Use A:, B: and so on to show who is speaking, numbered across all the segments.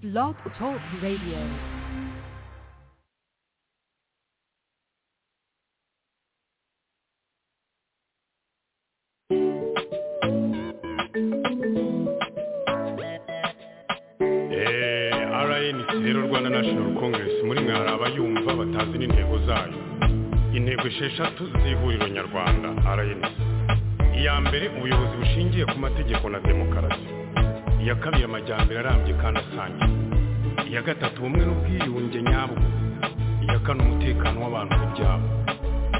A: Blog Talk Radio.
B: eh rnc rero rwanda national congress muri mwe hari abayumva batazi n'intego zayo intego esheshatu z'ihuriro nyarwanda rnc iya mbere ubuyobozi bushingiye ku mategeko na demokarasi iya kabiri amajyambere arambye kandi asangiye iya gatatu ubumwe n'ubwiyunge nyabwo iya kane umutekano w'abantu n'ibyabo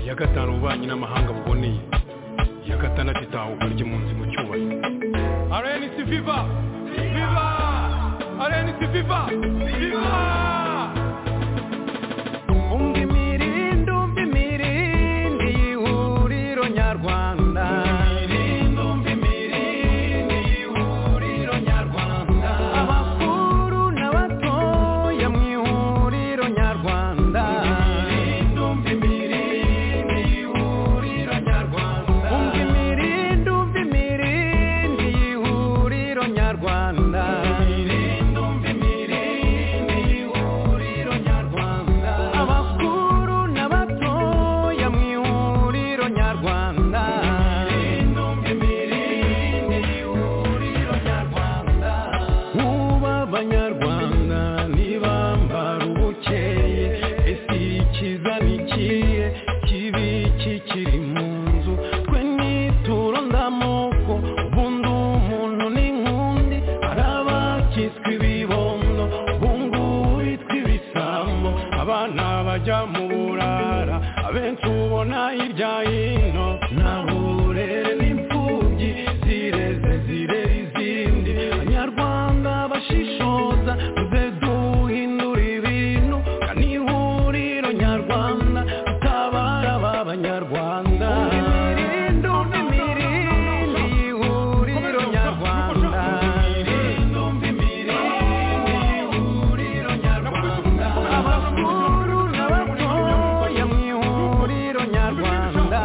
B: iya gatanu ububanyi n'amahanga buboneye iya gatandatu itahuka ry'impunzi mu cyubahiro rnc viva viva rnc viva viva
C: umva imirindi umva imirindi y'ihuriro nyarwanda abakuru n'abatoya mu ihuriro nyarwanda umva imirindi umva imirindi y'ihuriro nyarwanda abakuru n'abatoya mu ihuriro nyarwanda Muba abanyarwanda ntibambara ubukeye ese ikiza ni ikihe kibi kikiri mu nzu twe nituro ndamoko ubundi umuntu ni nk'undi hari abakitswe ibibondo ubungubu bitwa ibisambo abana bajya mu burara abenshi ubona hirya hino nta burere n'imfubyi zireze zirera izindi abanyarwanda bashishoza tuze duhindura ibintu kandi ihuriro nyarwanda tutabara ba banyarwanda imirindi umva imirindi ihuriro nyarwanda abakuru n'abatoya mu ihuriro nyarwanda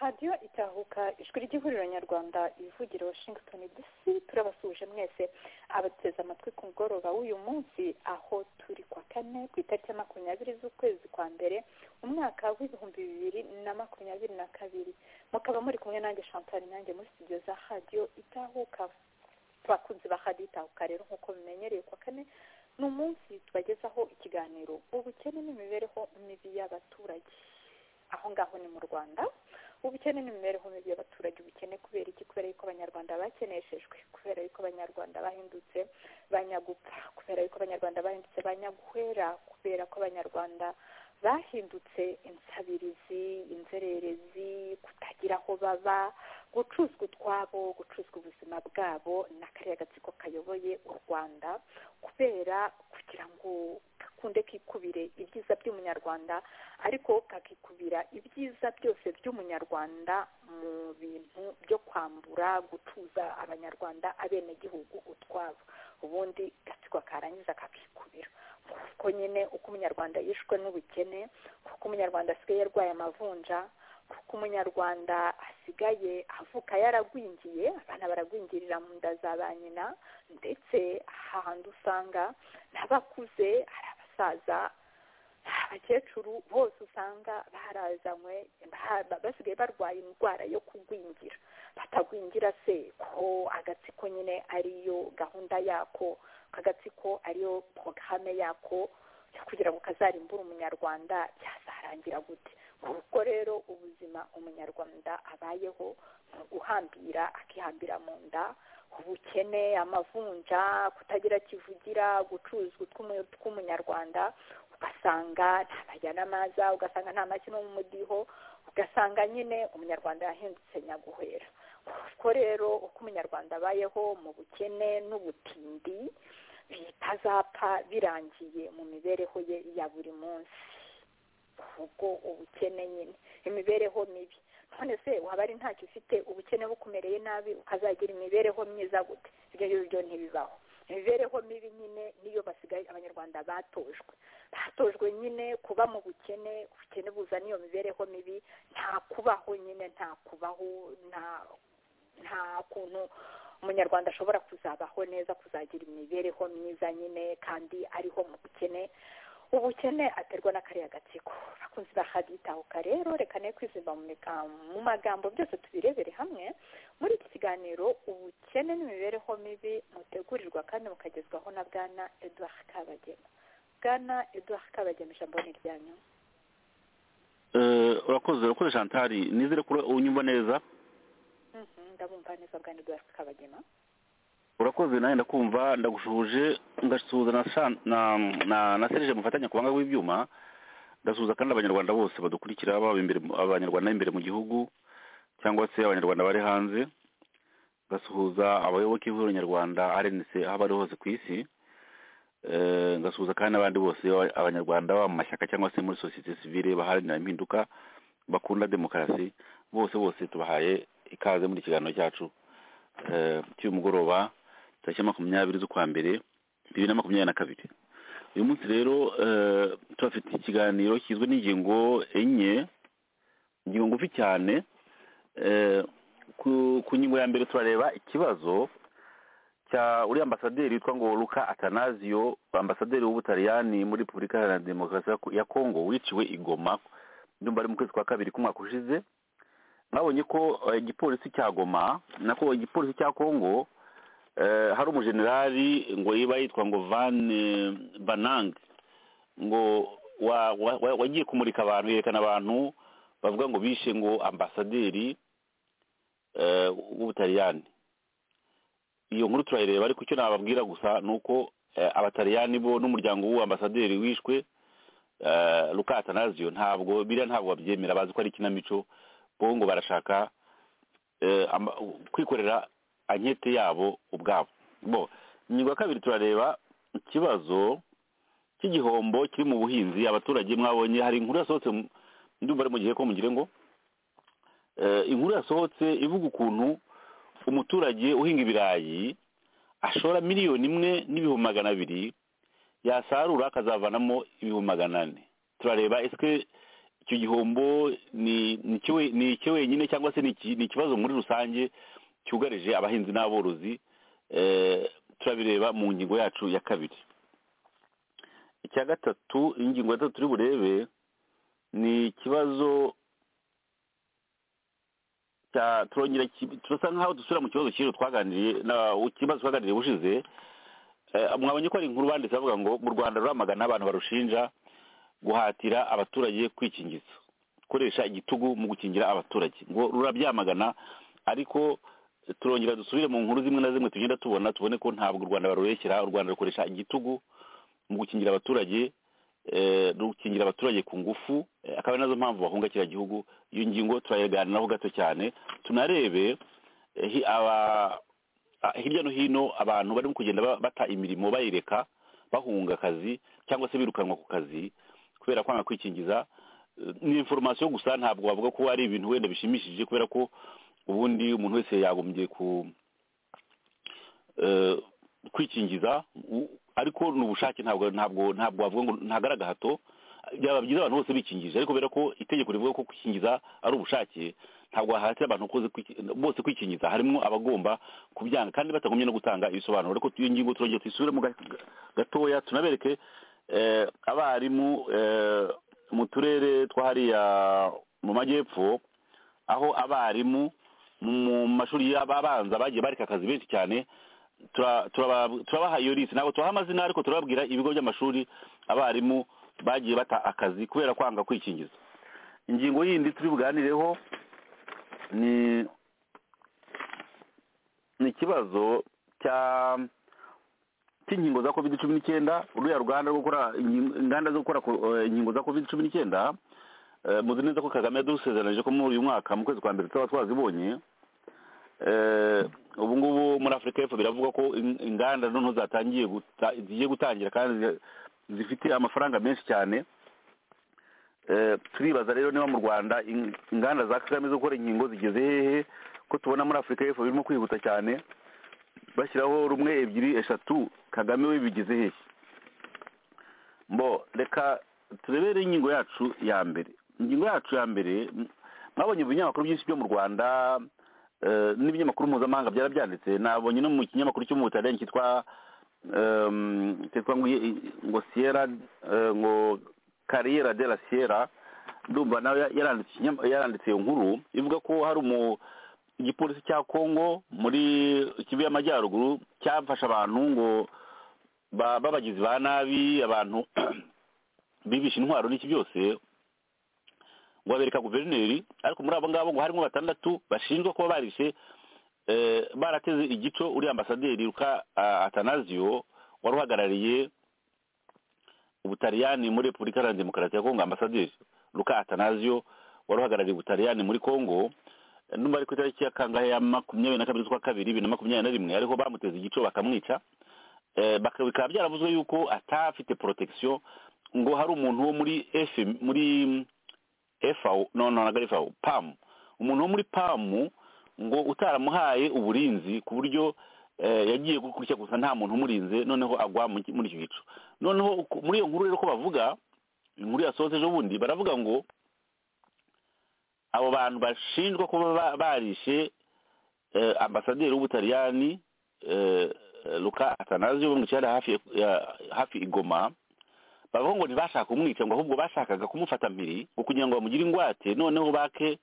D: radiyo itahuka ijwi ry'ihuriro nyarwanda ivugira washington dc turabasuhuje mwese abateze amatwi ku mugoroba w'uyu munsi aho turi kwa kane ku itariki ya makumyabiri z'ukwezi kwa mbere umwaka w'ibihumbi bibiri na makumyabiri na kabiri mukaba muri kumwe nanjye chantal nanjye muri studio za radiyo itahuka abakunzi ba radiyo itahuka rero nk'uko bimenyereye kwa kane ni umunsi tubagezaho ikiganiro ubukene n'imibereho mibi y'abaturage aho ngaho ni mu rwanda ubukene n'imibereho mibi y'abaturage ubukene kubera iki kubera yuko abanyarwanda bakeneshejwe kubera yuko abanyarwanda bahindutse banyagupfa kubera yuko abanyarwanda bahindutse banyaguhera kubera ko abanyarwanda bahindutse insabirizi inzererezi kutagira aho baba gucuzwa utwabo gucuzwa ubuzima bwabo na kariya gatsiko kayoboye u rwanda kubera kugira ngo gakunde kikubire ibyiza by'umunyarwanda ariko kakikubira ibyiza byose by'umunyarwanda mu bintu byo kwambura gutuza abanyarwanda abenegihugu utwabo ubundi gatsiko karangiza kakikubira kuko nyine uko umunyarwanda yishwe n'ubukene kuko umunyarwanda asigaye yarwaye amavunja kuko umunyarwanda asigaye avuka yaragwingiye abana baragwingirira mu nda za ba nyina ndetse hahandi usanga n'abakuze hari abasaza abakecuru bose usanga barazanywe basigaye barwaye indwara yo kugwingira batagwingira se ko agatsiko nyine ariyo gahunda yako agatsiko ariyo porogaramu yako kugira ngo kazarimbure umunyarwanda cyazarangira gute ubwo rero ubuzima umunyarwanda abayeho ni uguhambira akihambira mu nda ubukene amavunja kutagira kivugira gucuruzwa tw'umunyarwanda ugasanga ntabayanamaza ugasanga nta mashyi no mu mudiho ugasanga nyine umunyarwanda yahindutse nyaguhera ubwo rero uko umunyarwanda abayeho mu bukene n'ubutindi bitazapfa birangiye mu mibereho ye ya buri munsi ubwo ubukene nyine imibereho mibi none se waba ari ntacyo ufite ubukene bukumereye nabi ukazagira imibereho myiza gute ibyo ngibyo ntibibaho imibereho mibi nyine niyo basigaye abanyarwanda batojwe batojwe nyine kuba mu bukene ubukene buzana iyo mibereho mibi nta kubaho nyine nta kubaho nta nta kuntu umunyarwanda ashobora kuzabaho neza kuzagira imibereho myiza nyine kandi ariho mu bukene ubukene aterwa na kariya gatsiko bakunze bahagitahuka rero reka ne kwizimba mu magambo byose tubirebere hamwe muri iki kiganiro ubukene n'imibereho mibi mutegurirwa kandi mukagezwaho na bwana edouard kabagema bwana edouard kabagema ijambo ni iryanyu
E: urakoze urakoze shantari nizere ko unyumva neza
D: ndabumva neza bwana edouard kabagema
E: urakoze nawe ndakumva ndagushuje ngasuhuza na na na serije mufatanya ku banga w'ibyuma ndasuhuza kandi abanyarwanda bose badukurikira baba imbere abanyarwanda imbere mu gihugu cyangwa se abanyarwanda bari hanze ngasuhuza abayoboke b'ihuriro nyarwanda rnc aho bari hose ku isi ngasuhuza kandi n'abandi bose abanyarwanda baba mu mashyaka cyangwa se muri sosiyete sivile baharanira impinduka bakunda demokarasi bose bose tubahaye ikaze muri ikiganiro cyacu cy'uyu mugoroba tariki makumyabiri z'ukwa mbere bibiri na makumyabiri na kabiri uyu munsi rero tubafite ikiganiro kigizwe n'ingingo enye ingingo ngufi cyane ku ngingo ya mbere turareba ikibazo cya uriya ambasaderi witwa ngo luka atanazio ambasaderi w'ubutaliyani muri repubulika iharanira demokarasi ya kongo wiciwe i goma ndumva ari mu kwezi kwa kabiri k'umwaka ushize mwabonye ko igipolisi cya goma nako igipolisi cya kongo hari umujenerali ngo yiba yitwa ngo van banang ngo wagiye kumurika abantu yerekana abantu bavuga ngo bishe ngo ambasaderi w'ubutaliyani iyo nkuru turayireba ariko icyo nababwira gusa ni uko abataliyani bo n'umuryango w'uwambasaderi wishwe rukatanazio ntabwo biriya ntabwo babyemera bazi ko ari ikinamico bo ngo barashaka kwikorera ankete yabo ubwabo bo ingingo ya kabiri turareba ikibazo cy'igihombo kiri mu buhinzi abaturage mwabonye hari inkuru yasohotse ndumva ari mu gihe ko mugire ngo inkuru yasohotse ivuga ukuntu umuturage uhinga ibirayi ashora miliyoni imwe n'ibihumbi magana abiri yasarura akazavanamo ibihumbi magana ane turareba ese icyo gihombo ni ni cyo we- ni cyo wenyine cyangwa se ni iki- ni ikibazo muri rusange cyugarije abahinzi n'aborozi eh, turabireba mu ngingo yacu ya kabiri icya gatatu ingingo ya gatatu turi burebe ni ikibazo cya turongera ki- turasa nk'aho dusubira mu kibazo cy'ejo twaganiriye na ikibazo twaganiriye ubushize Eh, mwabonye ko ari inkuru banditse bavuga ngo mu rwanda ruramagana abantu barushinja guhatira abaturage kwikingiza gukoresha igitugu mu gukingira abaturage ngo rurabyamagana ariko turongera dusubire mu nkuru zimwe na zimwe tugenda tubona tubone ko ntabwo u rwanda barubeshyera u rwanda rukoresha igitugu mu gukingira abaturage eh, rukingira abaturage ku ngufu eh, akaba ari nazo mpamvu bahunga kiriya gihugu iyo ngingo turayiganiraho gato cyane tunarebe eh, hi- aba- ah, hirya no hino abantu barimo kugenda ba- bata imirimo bayireka bahunga akazi cyangwa se birukanwa ku kazi kubera kwanga kwikingiza Eh, ni information gusa ntabwo bavuga ko ari ibintu wenda bishimishije kubera ko ubundi umuntu wese yagombye ku eh, kwikingiza u- ariko ni ubushake ntabwo ntabwo ntabwo wavuga ngo ntagaragahato byaba byiza abantu bose bikingije ariko kubera ko itegeko rivuga ko kwikingiza ari ubushake ntabwo wahatira abantu koze kwiki- bose kwikingiza harimo abagomba kubyanga kandi batagombye no gutanga ibisobanuro ariko iyo ngingo turongera tuyisubiremo ga- gatoya tunabereke eh, abarimu eh, mu turere twa hariya mu majyepfo aho abarimu mu mashuri y'ababanza bagiye bareka akazi benshi cyane tura- turaba- turabaha iyo lisi ntabwo tubaha amazina ariko turababwira ibigo by'amashuri abarimu bagiye bata akazi kubera kwanga kwikingiza ingingo yindi turi buganireho ni ni ikibazo cya cy'inkingo za covid cumi n'icyenda ruriya ruganda rwo gukora inkingo- inganda zo gukora eh, inkingo za covid cumi n'icyenda eh, muzi neza ko kagame yadusezeranije ko muri uyu mwaka mu kwezi kwa mbere tuzaba twazibonye eh, ubu ngubu muri afurika y'epfo biravugwa ko in- inganda noneho zatangiye guta- zigiye gutangira kandi zi- zifite amafaranga menshi cyane Eh, turibaza rero niba mu rwanda in- inganda za kagame zo gukora inkingo zigeze hehe ko tubona muri afurika y'epfo birimo kwihuta cyane bashyiraho rumwe ebyiri eshatu kagame we bigize hehe mbo reka turebere ingingo yacu ya mbere ingingo yacu ya mbere m- mwabonye ibinyamakuru byinshi byo mu rwanda eh, n'ibinyamakuru mpuzamahanga byarabyanditse nabonye no mu kinyamakuru cyo mu butaliyani cyitwa em, cyitwa ngo i- ngo siyera eh, ngo kariyera de la siyera ndumva nawe ya- yaranditse ikinyama- yaranditse iyo nkuru ivuga ko hari umu igipolisi cya kongo muri kivu y'amajyaruguru cyafashe abantu ngo ba- b'abagizi ba nabi abantu bibisha intwaro n'iki byose ngo babereka guverineri ariko muri abo ngabo ngo harimo batandatu bashinjwa kuba barishe eh, barateze igico uri ambasaderi ruka ah, atanasio wari uhagarariye ubutaliyani muri repubulika iharanira demokarasi ya kongo ambasaderi ruka atanasio wari uhagarariye ubutaliyani muri kongo numva ari ku itariki ya kangahe ya makumyabiri na kabiri z'ukwa kabiri bibiri na makumyabiri na rimwe ariho bamuteze igico bakamwica Eh, baka- bikaba byaravuzwe yuko atafite protection ngo hari umuntu wo muri FM muri FAO no no ntabwo ari FAO PAM umuntu wo muri PAM ngo utaramuhaye uburinzi ku buryo eh, yagiye gukurikira gusa nta muntu umurinze noneho agwa mu- muri icyo gico noneho ku- muri iyo nkuru rero ko bavuga inkuru yasohotse ejo bundi baravuga ngo abo bantu bashinjwa kuba ba- barishe eh, ambasaderi w'ubutaliyani eh, eh, Luca Atanasio bamwicara hafi ya- ya- hafi igoma bavuga ngo ntibashaka kumwica ngo ahubwo bashakaga kumufata mpiri ngo kugira ngo bamugire ingwate noneho bake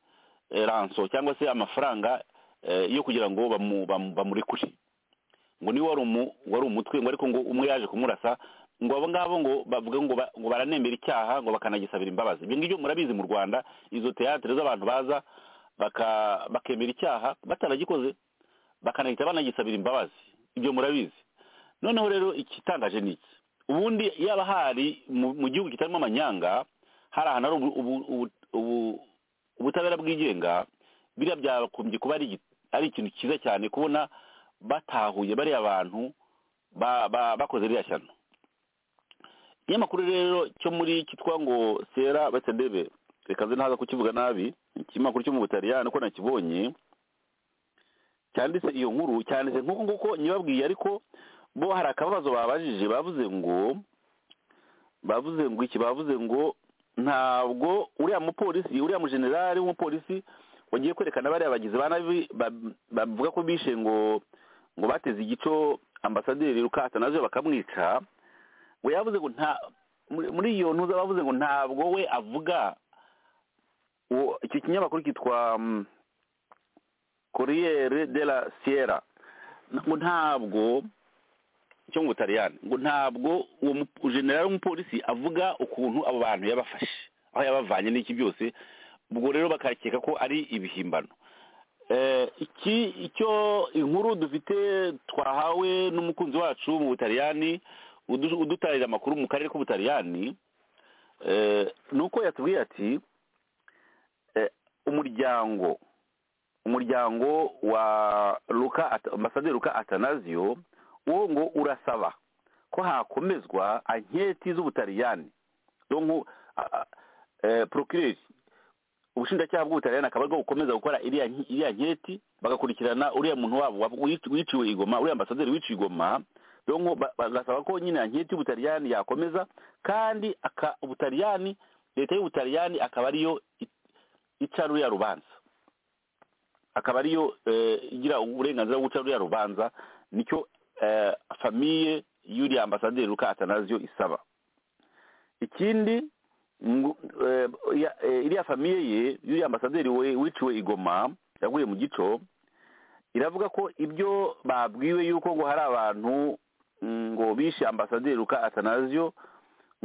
E: eh, ranso cyangwa se amafaranga eh, yo kugira ngo bamu- bamu- bamurekure ngo niwe wari umu- wari umutwe ngo ariko ngo umwe yaje kumurasa ngo abo ngabo ngo bavuga ngo ba- ngo baranembera icyaha ngo bakanagisabira imbabazi ibyo ngibyo murabizi mu rwanda izo teyatere z'abantu baza baka- bakemera icyaha bataragikoze bakanahita banagisabira imbabazi ibyo murabizi noneho rero ikitangaje ni iki ubundi yaba hari mu mu gihugu kitarimo amanyanga hari ahantu hari ubu- ubu- ubu- ubu- ubutabera bwigenga biriya byakumbye kuba ari igi- ari ikintu cyiza cyane kubona batahuye bariya bantu ba- ba- bakoze ririya shyano ikinyamakuru rero cyo muri cyitwa ngo sera batedebe reka nze ntaza kukivuga nabi ikinyamakuru cyo mu butaliyani uko nakibonye cyanditse iyo nkuru cyanditse nk'uko nguko nyibabwiye ariko bo hari akabazo babajije bavuze ngo bavuze ngo iki bavuze ngo ntabwo uriya mupolisi uriya mujenerali w'umupolisi wagiye kwerekana bariya bagizi ba nabi ba- bavuga ko bishe ngo ngo bateze igico ambasaderi rukasa nazo bakamwica we yavuze ngo nta muri muri iyo ntuza bavuze ngo ntabwo we avuga uwo- icyo kinyamakuru cyitwa mm, Corriere della Sierra ngo ntabwo cyo mu Butaliyani ngo ntabwo uwo mu- general w'umupolisi avuga ukuntu abo bantu yabafashe aho yabavanye n'iki byose ubwo rero bakakeka ko ari ibihimbano Eh, iki icyo inkuru dufite twahawe n'umukunzi wacu mu Butaliyani udu- udutarira amakuru mu karere k'Ubutaliyani eh, ni uko yatubwiye ati eh, umuryango umuryango wa Luka At- ambasaderi Luka Atanasio uwo ngo urasaba ko hakomezwa anketi z'ubutaliyani donko porokireri ubushinjacyaha bw'ubutaliyani akaba aribwo bukomeza gukora iriya nki- iriya nketi bagakurikirana uriya muntu wabo wa- wici- wiciwe igoma uriya ambasaderi wiciwe igoma donko ba- bagasaba ko nyine anketi y'ubutaliyani yakomeza kandi aka- ubutaliyani leta y'ubutaliyani akaba ariyo i- ica ruriya rubanza akaba ariyo eh, igira uburenganzira bwo guca ruriya rubanza nicyo eh, famiye y'uriya ambasaderi Luka Atanasio isaba ikindi ngo, eh, ya- eh, iriya famiye ye y'uriya ambasaderi we wiciwe igoma yaguye mu gico iravuga ko ibyo babwiwe yuko ngo hari abantu mm, ngo bishe ambasaderi Luka Atanasio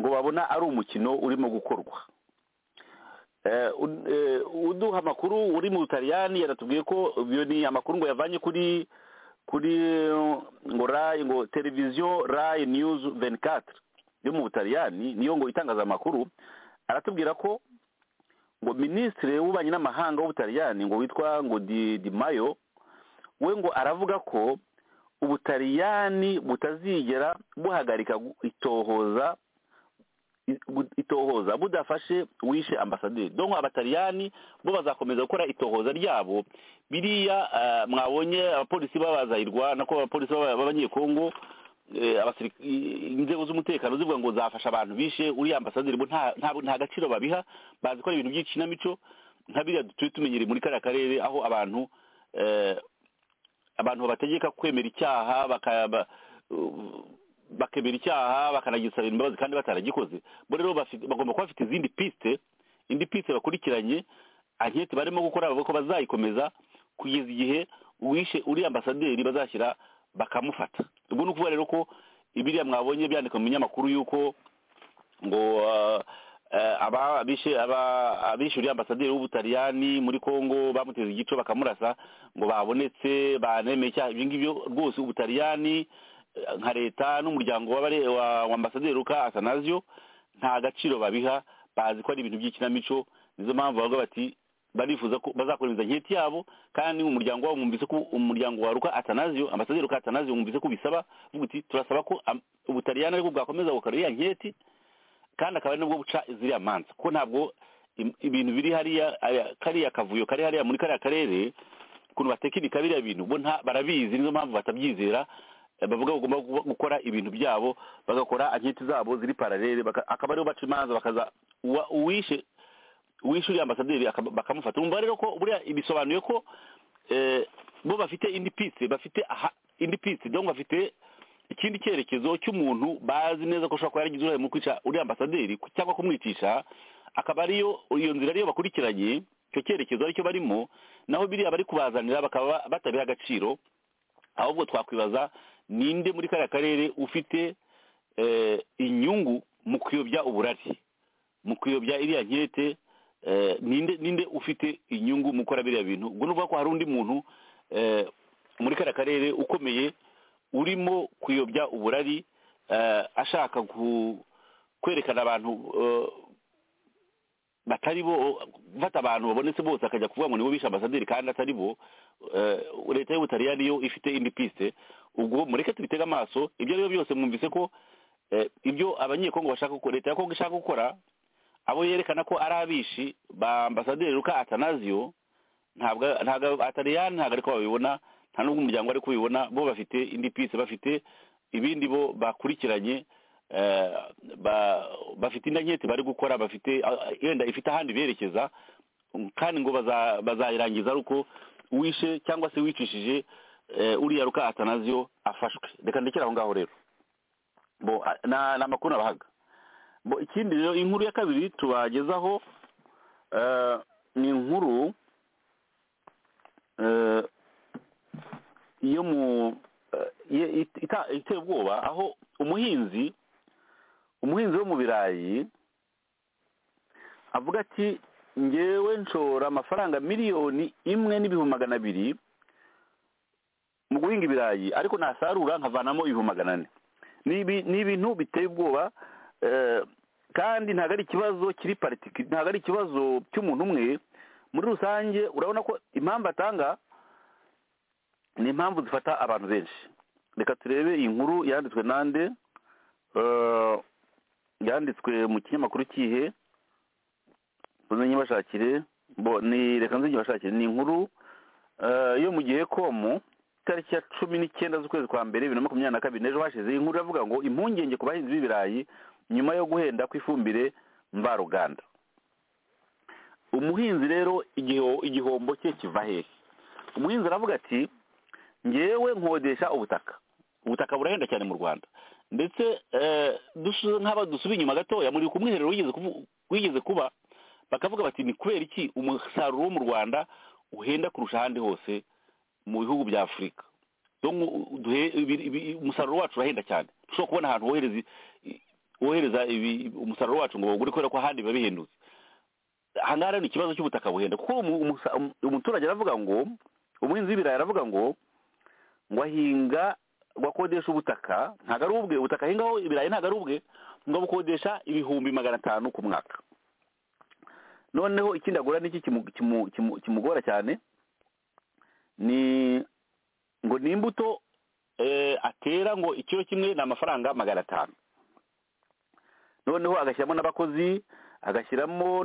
E: ngo babona ari umukino urimo gukorwa Eh, un- eh, uduha amakuru uri mu butaliyani yaratubwiye ko iyo ni amakuru ngo yavanye kuri kuri eh, ngo rai ngo televiziyo rai news 24 yo mu butaliyani niyo ngo itangaza amakuru aratubwira ko ngo minisitiri w'ububanyi n'amahanga w'ubutaliyani ngo witwa ngo di, di mayo we ngo aravuga ko ubutaliyani butazigera buhagarika gu- itohoza i- itohoza budafashe wishe ambasaderi donko abataliyani bo bazakomeza gukora itohoza ryabo biriya eh, mwabonye abapolisi babazahirwa nako abapolisi b'aba- b'abanyekongo eh, abasiriki- i- inzego z'umutekano zivuga ngo zafasha abantu bishe uriya ambasaderi bo nta nta- nta gaciro babiha bazi ko ari ibintu by'ikinamico nka biriya turi tumenyereye muri kariya karere aho abantu eh, abantu babategeka kwemera icyaha baka- ba- bakemera icyaha bakanagisabira imbabazi kandi bataragikoze bo rero bafite- bagomba kuba bafite izindi piste indi piste bakurikiranye anketi barimo gukora bavuga ko bazayikomeza kugeza igihe uwishe uriya ambasaderi bazashyira bakamufata ubwo ni ukuvuga rero ko ibiriya mwabonye byandika mu binyamakuru y'uko ngo ah, eh, aba bishe aba abishyuriye ambasaderi w'ubutaliyani muri Kongo bamuteze igico bakamurasa ngo babonetse banemeye icyaha ibyo ngibyo rwose ubutaliyani eh, nka leta n'umuryango w'abare- wa- wa ambasaderi Luka Atanasio nta gaciro babiha bazi ko ari ibintu by'ikinamico nizo mpamvu bavuga bati barifuza ko bazakomeza inketi yabo kandi umuryango wabo mwumvise ko umuryango wa Luka Atanasio ambasaderi Luka Atanasio mwumvise ko bisaba vuga uti turasaba ko am- ubutaliyani ariko bwakomeza gukora iriya nketi kandi akaba ari nabwo buca ziriya manza kuko ntabwo im- ibintu biri hariya aya- kariya kavuyo kari hariya muri kariya karere ukuntu batekinika biriya bintu bo nta barabizi nizo mpamvu batabyizera eh, bavuga bagomba gu- gukora ibintu byabo bagakora anketi zabo ziri paralele baka- akaba ariho baca imanza bakaza uwa- uwishe uwishe uriya ambasaderi akaba- bakamufata urumva rero ko buriya bisobanuye ko eh, bo bafite indi piste bafite aha indi piste donc bafite ikindi cyerekezo cy'umuntu bazi neza ko ushobora kuba yaragize uruhare mu kwica uriya ambasaderi ku- cyangwa kumwicisha akaba ariyo iyo nzira ariyo bakurikiranye icyo cyerekezo aricyo barimo naho biriya bari kubazanira bakaba batabiha agaciro ahubwo twakwibaza ninde muri kariya karere ufite eh, inyungu mu kuyobya uburari mu kuyobya iriya nkete eh, ninde ninde ufite inyungu mu gukora biriya bintu ubwo nuvuga ko hari undi muntu eh, muri kariya karere ukomeye urimo kuyobya uburari eh, ashaka ku- kwerekana abantu eh, batari bo gufata abantu babonetse bose akajya kuvuga ngo nibo bishe ambasaderi kandi atari bo eh, leta y'ubutaliyani yo ifite indi piste ubwo mureke tubitege amaso ibyo ari byo byose mwumvise ko eh, ibyo abanyekongo bashaka gukora leta ya kongo ishaka gukora abo yerekana ko ari abishi ba ambasaderi Luka Atanasio ntabwo ntabwo atariyani ntabwo ariko babibona nta n'ubwo umuryango ariko ubibona bo bafite indi pisi bafite ibindi bo bakurikiranye bafite indi nketi bari gukora bafite yenda ifite ahandi berekeza kandi ngo bazayirangiza ari uko wishe cyangwa se wicishije uriya ruka atanaziyo afashwe reka ndekere aho ngaho rero ni amakuru nabahaga ikindi rero inkuru ya kabiri tubagezaho ni inkuru yo mu iteye ubwoba aho umuhinzi umuhinzi wo mu birayi avuga ati ngewe nshora amafaranga miliyoni imwe n'ibihumbi magana abiri mu guhinga ibirayi ariko nasarura nkavanamo ibihumbi magana ane ni ibintu biteye ubwoba kandi ntabwo ari ikibazo kiri paritiki ntabwo ari ikibazo cy'umuntu umwe muri rusange urabona ko impamvu atanga ni impamvu zifata abantu benshi reka turebe iyi nkuru yanditswe nande yanditswe mu kinyamakuru kihe bashakire ni reka nzingi bashakire ni inkuru yo mu gihe komu itariki ya cumi n'icyenda z'ukwezi kwa mbere bibiri na makumyabiri na kabiri n'ejo hashize iyi nkuru iravuga ngo impungenge ku bahinzi b'ibirayi nyuma yo guhenda kw'ifumbire mvaruganda umuhinzi rero igihombo cye kiva hehe umuhinzi aravuga ati ngewe nkodesha ubutaka ubutaka burahenda cyane mu rwanda ndetse nk'aba dusubiye inyuma gatoya muri ku mwiherero wigeze kuba bakavuga bati ni kubera iki umusaruro wo mu rwanda uhenda kurusha ahandi hose mu bihugu bya afurika umusaruro wacu urahenda cyane dushobora kubona ahantu wohereza umusaruro wacu ngo bawugure kubera ko ahandi biba bihendutse ahangaha rero ni ikibazo cy'ubutaka buhenda kuko umuturage aravuga ngo umuhinzi w'ibirayi aravuga ngo ngo ahinga ngo akodesha ubutaka ntabwo ari ubwe ubutaka ahingaho ibirayi ntabwo ari ubwe ngo abukodesha ibihumbi magana atanu ku mwaka noneho ikindi agura n'iki kimugora cyane ni ngo ni imbuto atera ngo ikiro kimwe ni amafaranga magana atanu noneho agashyiramo n'abakozi agashyiramo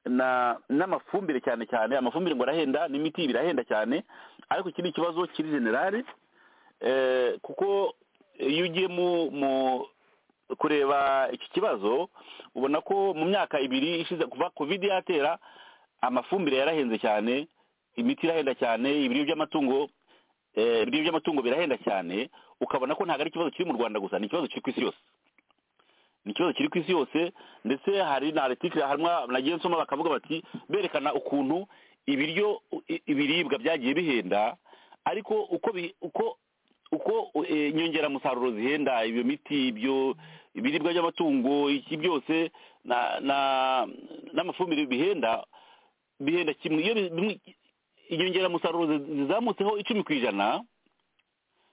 E: n'amafumbire cyane cyane amafumbire ngo arahenda n'imiti birahenda cyane ariko iki ni ikibazo kiri generale kuko iyo ugiye mu kureba iki kibazo ubona ko mu myaka ibiri ishize kuva kovide yatera amafumbire yarahenze cyane imiti irahenda cyane ibiryo by'amatungo ibiryo by'amatungo birahenda cyane ukabona ko ntabwo ari ikibazo kiri mu rwanda gusa ni ikibazo kiri ku isi yose ni ikibazo kiri ku isi yose ndetse hari na aritikiri harimo nagiye nsoma bakavuga bati berekana ukuntu ibiryo ibiribwa byagiye bihenda ariko uko uko uko inyongeramusaruro zihenda iyo miti ibyo ibiribwa by'amatungo iki byose n'amafumbire bihenda bihenda kimwe iyo inyongeramusaruro zizamutseho icumi ku ijana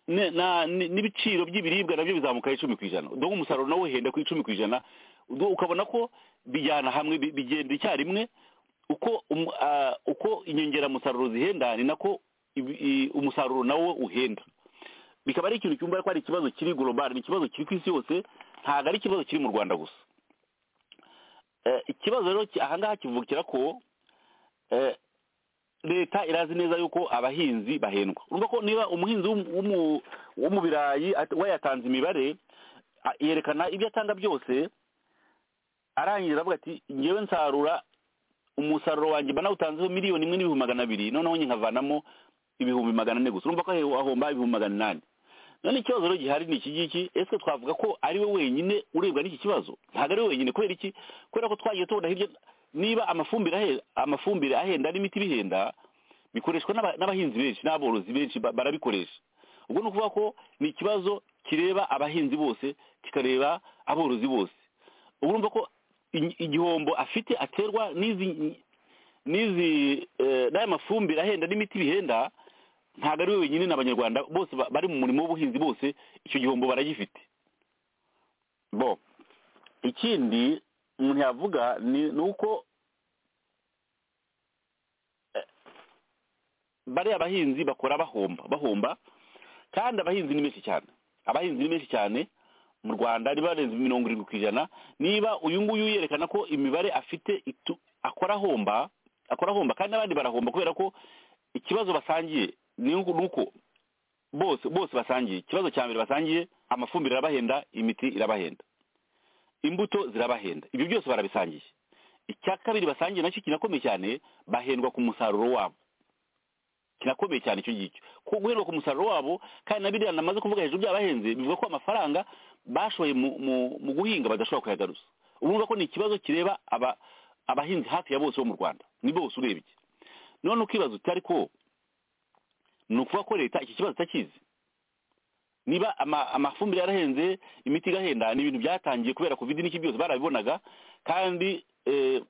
E: n'ibiciro by'ibiribwa nabyo bizamuka icumi ku ijana dore umusaruro nawe uhenda ku icumi ku ijana ukabona ko bijyana hamwe bigenda icyarimwe uko uko inyongeramusaruro zihenda ni nako umusaruro nawo uhenda bikaba ari ikintu cyumva ko ari ikibazo kiri gorobari ni ikibazo kiri ku isi yose ntabwo ari ikibazo kiri mu rwanda gusa ikibazo rero ahangaha kivukira ko leta irazi neza yuko abahinzi bahendwa urumva ko niba umuhinzi wo mu birayi we yatanze imibare yerekana ibyo atanga byose arangiza avuga ati ngewe nsarura umusaruro wanjye mba nawutanzeho miliyoni imwe n'ibihumbi magana abiri noneho nkavanamo ibihumbi magana ane gusa urumva ko ahomba ibihumbi magana inani none ikibazo rero gihari ni iki ngiki ese twavuga ko ari we wenyine urebwa n'iki kibazo ntabwo ari we wenyine kubera iki kubera ko twagiye tubona hirya niba amafumbire amafumbire ahenda n'imiti bihenda bikoreshwa n'abahinzi benshi n'aborozi benshi barabikoresha ubwo ni ukuvuga ko ni ikibazo kireba abahinzi bose kikareba aborozi bose ubu urumva ko igihombo afite aterwa n'izi n'aya mafumbire ahenda n'imiti bihenda ntabwo ari we wenyine n'abanyarwanda bose bari mu murimo w'ubuhinzi bose icyo gihombo baragifite bo ikindi umuntu yavuga ni uko bariya abahinzi bakora bahomba bahomba kandi abahinzi ni benshi cyane abahinzi ni benshi cyane mu rwanda niba barenze mirongo irindwi ku ijana niba uyu nguyu yerekana ko imibare afite akora ahomba akora ahomba kandi n'abandi barahomba kubera ko ikibazo basangiye ni uko bose bose basangiye ikibazo cya mbere basangiye amafumbire arabahenda imiti irabahenda imbuto zirabahenda ibyo byose barabisangiye icya kabiri basangiye nacyo kinakomeye cyane bahendwa ku musaruro wabo kinakomeye cyane icyo ngicyo ko guhendwa ku musaruro wabo kandi na biriya namaze kuvuga hejuru byabahenze bivuga ko amafaranga bashoye mu- mu- mu guhinga badashobora kuyagaruza urumva ko ni ikibazo kireba aba- abahinzi hafi ya bose bo mu rwanda ni bose urebye none ukibaza uti ariko ni ukuvuga ko leta iki kibazo itakizi niba ama- amafumbire yarahenze imiti igahenda ni ibintu byatangiye kubera covid n'iki byose barabibonaga kandi eh,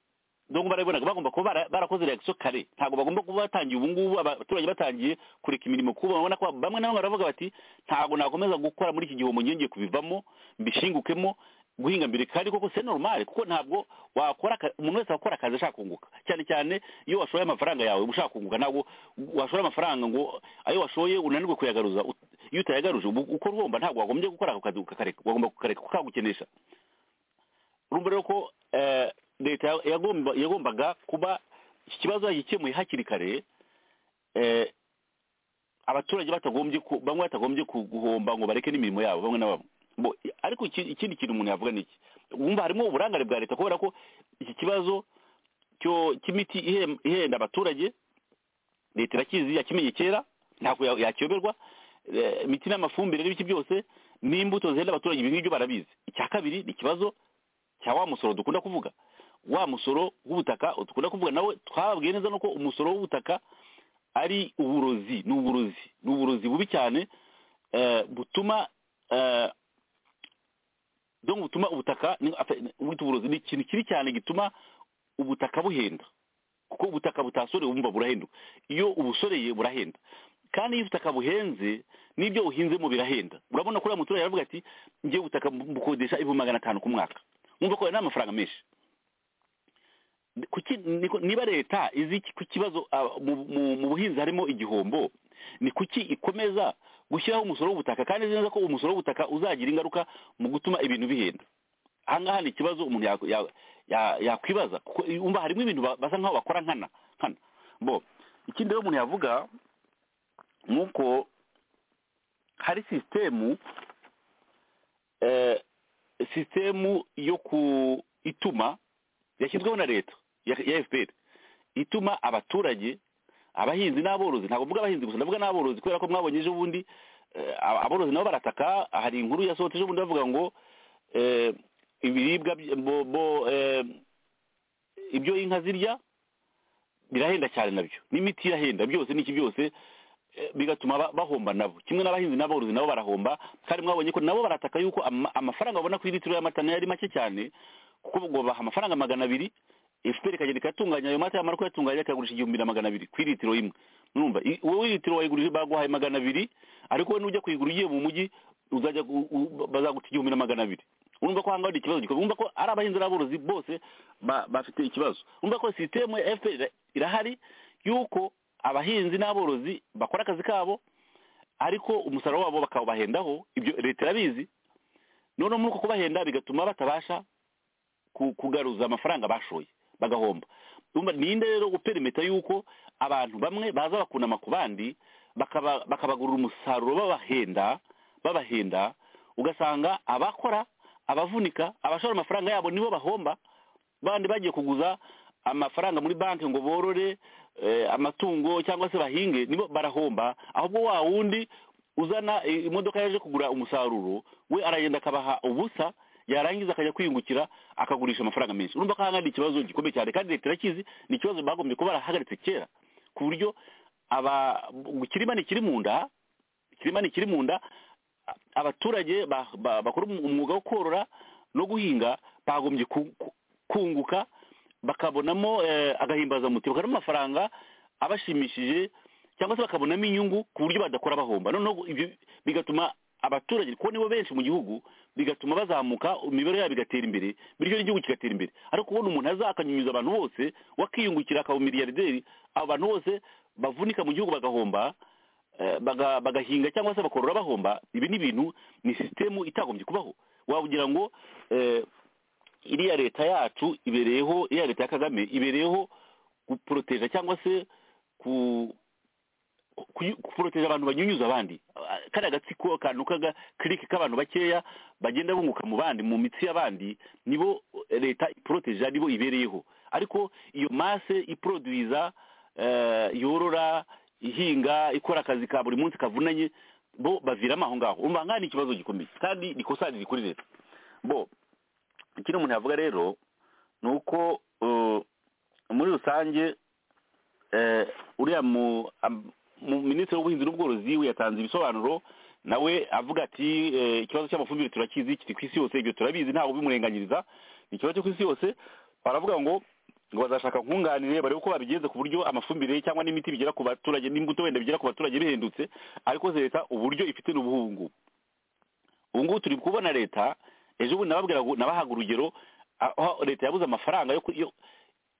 E: donc barabibonaga bagomba kuba bara- barakoze reaction kare ntabwo bagomba kuba batangiye ubu ngubu abaturage batangiye kureka imirimo kuba babona ko bamwe na bamwe baravuga bati ntabwo nakomeza gukora muri iki gihombo ngenge kubivamo mbishingukemo guhinga mbere kandi koko c'est normal kuko ntabwo wakora aka- umuntu wese akora akazi ashaka kunguka cyane cyane iyo washoye amafaranga yawe ushaka kunguka ntabwo washora amafaranga ngo ayo washoye unanirwe kuyagaruza Ut- iyo utayagaruje ubu uko urwumva ntabwo wagombye gukora ako kazi ukakareka wagomba kukareka kuko kagukenesha urumva rero ko eh, leta ya- yagomba- yagombaga kuba iki kibazo yagikemuye hakiri kare eh, abaturage batagombye ku- bamwe batagombye ku- guhomba ngo bareke n'imirimo yabo bamwe na bamwe Bo- ariko iki- ikindi kintu umuntu yavuga ni iki wumva harimo uburangare bwa leta kubera ko iki kibazo cyo cy'imiti ihem- ihenda abaturage leta irakizi yakimenye kera ntabwo ya- yakiyoberwa Eh, imiti n'amafumbire n'ibiki byose n'imbuto zihenda abaturage ibi ngibyo barabizi icya kabiri ni ikibazo cya wa musoro dukunda kuvuga wa musoro w'ubutaka dukunda kuvuga nawe twababwiye neza nuko umusoro w'ubutaka ari uburozi ni uburozi ni uburozi bubi cyane eh, butuma eh, donc butuma ubutaka ni- afe- ni- bwita uburozi ni ikintu kibi cyane gituma ubutaka buhenda kuko ubutaka butasorewe bumva burahenduka iyo ubusoreye burahenda kandi iyo ubutaka buhenze n'ibyo uhinzemo birahenda urabona ko uriya muturage aravuga ati njye ubutaka bukodesha ibihumbi magana atanu ku mwaka wumva ko ayo ni amafaranga menshi kuki niko- niba leta izi iki- ku kibazo ah, mu- mu- mu buhinzi harimo igihombo ni kuki ikomeza gushyiraho umusoro w'ubutaka kandi izi neza ko umusoro w'ubutaka uzagira ingaruka mu gutuma ibintu bihenda ahangaha ni ikibazo umuntu yakwibaza ya, ya, yakwibaza kuko umva harimo ibintu ba- basa nkaho bakora nkana nkana bo ikindi rero umuntu yavuga ni uko hari sisitemu eh, sisitemu yo ku ituma yashyizweho na leta ya ya fpr ituma abaturage abahinzi n'aborozi ntabwo mvuga abahinzi gusa ndavuga n'aborozi kubera ko mwabonye ejo bundi eh, ab- aborozi nabo barataka hari inkuru yasohotse ejo bundi bavuga ngo eh, ibiribwa by- bo- bo, eh, ibyo inka zirya birahenda cyane nabyo n'imiti irahenda byose n'iki byose eh, bigatuma ba- bahomba nabo kimwe n'abahinzi n'aborozi nabo barahomba kandi mwabonye ko nabo barataka yuko ama- amafaranga babona ku litiro y'amata nayo ari make cyane kuko ngo baha amafaranga magana abiri efuperi ikagenda ikayatunganya ayo mata yamara kuyatunganya ikayagurisha igihumbi na magana abiri ku litiro imwe urumva i- wowe litiro wayigurije baguhaye magana abiri ariko wowe nujya kuyigura ugiye mu mujyi uzajya gu- u- bazaguta igihumbi na magana abiri urumva ko hangaho ni ikibazo gikomeye urumva ko ari abahinzi n'aborozi bose ba- bafite ikibazo urumva ko sisitemu ya efuperi ira- irahari y'uko abahinzi n'aborozi bakora akazi kabo ariko umusaruro wabo bakawubahendaho ibyo leta irabizi noneho muri uko kubahenda bigatuma batabasha ku- kugaruza amafaranga bashoye bagahomba Urumva, ninde rero guperimeta yuko abantu bamwe baza bakunama ku bandi bakaba- bakabagurira umusaruro babahenda babahenda ugasanga abakora abavunika abashora amafaranga yabo nibo bahomba bandi bagiye kuguza amafaranga muri banki ngo borore eh, amatungo cyangwa se bahinge nibo barahomba ahubwo wa wundi uzana eh, imodoka yaje kugura umusaruro we aragenda akabaha ubusa yarangiza akajya kwiyungukira akagurisha amafaranga menshi urumva ko hangana ikibazo gikomeye cyane kandi leta irakizi ni ikibazo bagombye kuba barahagaritse kera ku buryo aba ngo ikirima ni ikiri mu nda ikirima ni ikiri mu nda a- abaturage ba- ba- bakora umu- umwuga wo korora no guhinga bagombye ku- ku- kunguka bakabonamo eh, agahimbazamutima bakabonamo amafaranga abashimishije cyangwa se bakabonamo inyungu ku buryo badakora bahomba noneho ibyo bigatuma abaturage kuko nibo benshi mu gihugu bigatuma bazamuka imibereho yabo igatera imbere bityo n'igihugu kigatera imbere ariko kubona umuntu aza akanyunyuza abantu bose wakiyungukira akaba umiliyarderi abo bantu bose bavunika mu gihugu bagahomba eh, baga- bagahinga cyangwa se bakorora bahomba ibi ni ibintu ni sisitemu itagombye kubaho wabugira ngo eh, iriya leta yacu ibereyeho iriya leta ya kagame ibereyeho guporoteja cyangwa se ku poroteje abantu banyunyuza abandi Ah, kariya gatsiko akantu kaga kirike k'abantu bakeya bagenda bunguka mu bandi mu mitsi y'abandi nibo leta iporoteje nibo ibereyeho ariko iyo mase iporoduwiza eh, yorora ihinga ikora akazi ka buri munsi kavunanye bo baviramo aho ngaho umva nk'aho ni ikibazo gikomeye kandi rikosa riri kuri leta bo ikindi umuntu yavuga rero ni uko eh, muri rusange eh, uriya mu am- mu- minisitiri w'ubuhinzi n'ubworozi we yatanze ibisobanuro nawe avuga ati eh, ikibazo cy'amafumbire turakizi kiri ku isi yose ibyo turabizi ntabwo bimurenganyiriza ni ikibazo cyo ku isi yose baravuga ngo ngo bazashaka nkunganire barebe uko babigenze ku buryo amafumbire cyangwa n'imiti bigera ku baturage n'imbuto wenda bigera ku baturage bihendutse ariko se leta uburyo ifite n'ubuhungu ubu ngubu turi kubona leta ejo bundi nababwira ngo- nabahaga urugero aho leta yabuze amafaranga yo ku- yo-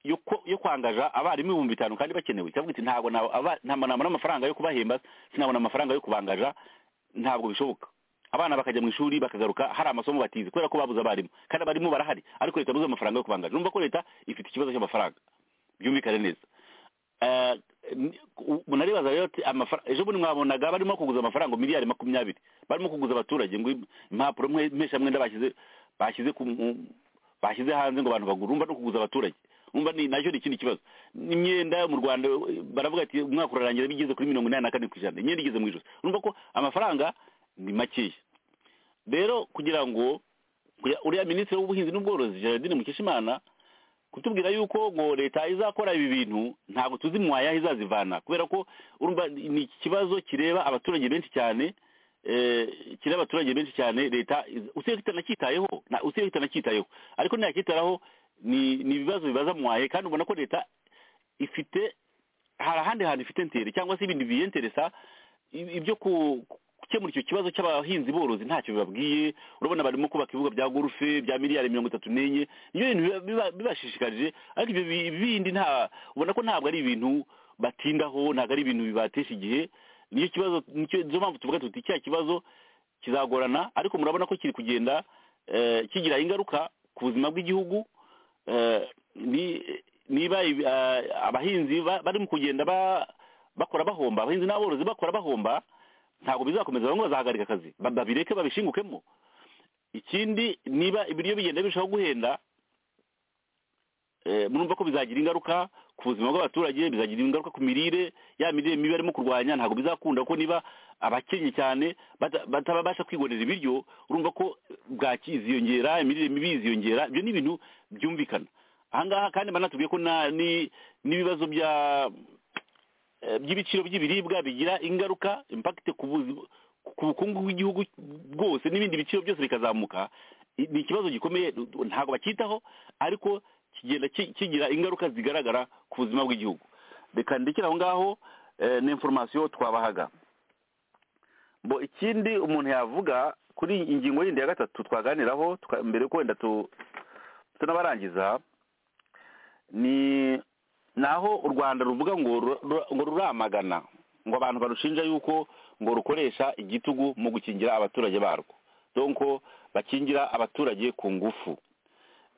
E: yo ku- yo kwangaja abarimu ibihumbi bitanu kandi bakenewe ikavuga iti ntabwo nabo- aba- ntabwo nabona amafaranga yo kubahemba sinabona amafaranga yo kubangaja ntabwo bishoboka abana bakajya mu ishuri bakagaruka hari amasomo batize kubera ko babuze abarimu kandi abarimu barahari ariko leta yabuze amafaranga yo kubangaja urumva ko leta ifite ikibazo cy'amafaranga byumvikane neza Eh, ni- u- munaribaza rero ati amafara- ejo bundi mwabonaga barimo kuguza amafaranga miliyari makumyabiri barimo kuguza abaturage ngo impapuro mwe- mpeshamwenda bashyize bashyize ku mu- bashyize hanze ngo abantu bagure umva no kuguza abaturage umva ni nacyo ni ikindi kibazo imyenda mu rwanda eh, baravuga ati umwaka urarangira bigeze kuri mirongo inani na kane ku ijana imyenda igeze mu ijosi urumva ko amafaranga ni makeya rero kugira ngo kuya- uriya minisitiri w'ubuhinzi n'ubworozi gerardine mukeshimana kutubwira yuko ngo leta izakora ibi bintu ntabwo tuzi mu wayahe izazivana kubera ko urumva ni ikibazo kireba abaturage benshi cyane eh, kireba abaturage benshi cyane leta iz- usibye kitanacyitayeho na- usibye kitanacyitayeho ariko ntiyacyitaraho ni ni ibibazo bibaza mu wayahe kandi ubona ko leta ifite hari ahandi hantu ifite ntere cyangwa se ibindi biyenteresa i- ibyo ku- gukemura icyo kibazo cy'abahinzi borozi ntacyo bibabwiye urabona barimo kubaka ibibuga bya gorufe bya miliyari mirongo itatu n'enye niyo bintu biba- biba- bibashishikarije ariko ibyo bi- bindi nta ubona ko ntabwo ari ibintu batindaho ntabwo ari ibintu bibatesha igihe niyo kibazo nicyo nizo mpamvu tuvuga tuti cya kibazo kizagorana ariko murabona ko kiri kugenda eh, kigira ingaruka ku buzima bw'igihugu eh, ni niba ibi- eh, abahinzi ba- bari mu kugenda ba- bakora bahomba abahinzi n'aborozi bakora bahomba ntabwo bizakomeza bamwe bazahagarika akazi ba- babireke babishingukemo ikindi niba ibiryo bigenda birushaho guhenda eh, murumva ko bizagira ingaruka ku buzima bw'abaturage bizagira ingaruka ku mirire ya mirire mibi barimo kurwanya ntabwo bizakunda ko niba abakennye cyane bata- batabasha kwibonera ibiryo urumva ko bwaki iziyongera imirire mibi iziyongera ibyo ni ibintu byumvikana ahangaha kandi banatubwiye ko na- ni- n'ibibazo bya eh, by'ibiciro by'ibiribwa bigira ingaruka impact ku buzi- ku bukungu bw'igihugu bwose n'ibindi biciro byose bikazamuka I- ni ikibazo gikomeye ntabwo bacyitaho ariko kigenda ki- kigira ingaruka zigaragara ku buzima bw'igihugu reka ndekere aho ngaho eh, ni information twabahaga bo ikindi umuntu yavuga kuri iyi ingingo yindi ya gatatu twaganiraho twa- mbere yuko wenda tu- tunabarangiza ni naho u rwanda ruvuga ngo ru- ru- ngo ruramagana ngo abantu barushinja yuko ngo rukoresha igitugu mu gukingira abaturage barwo donko bakingira abaturage ku ngufu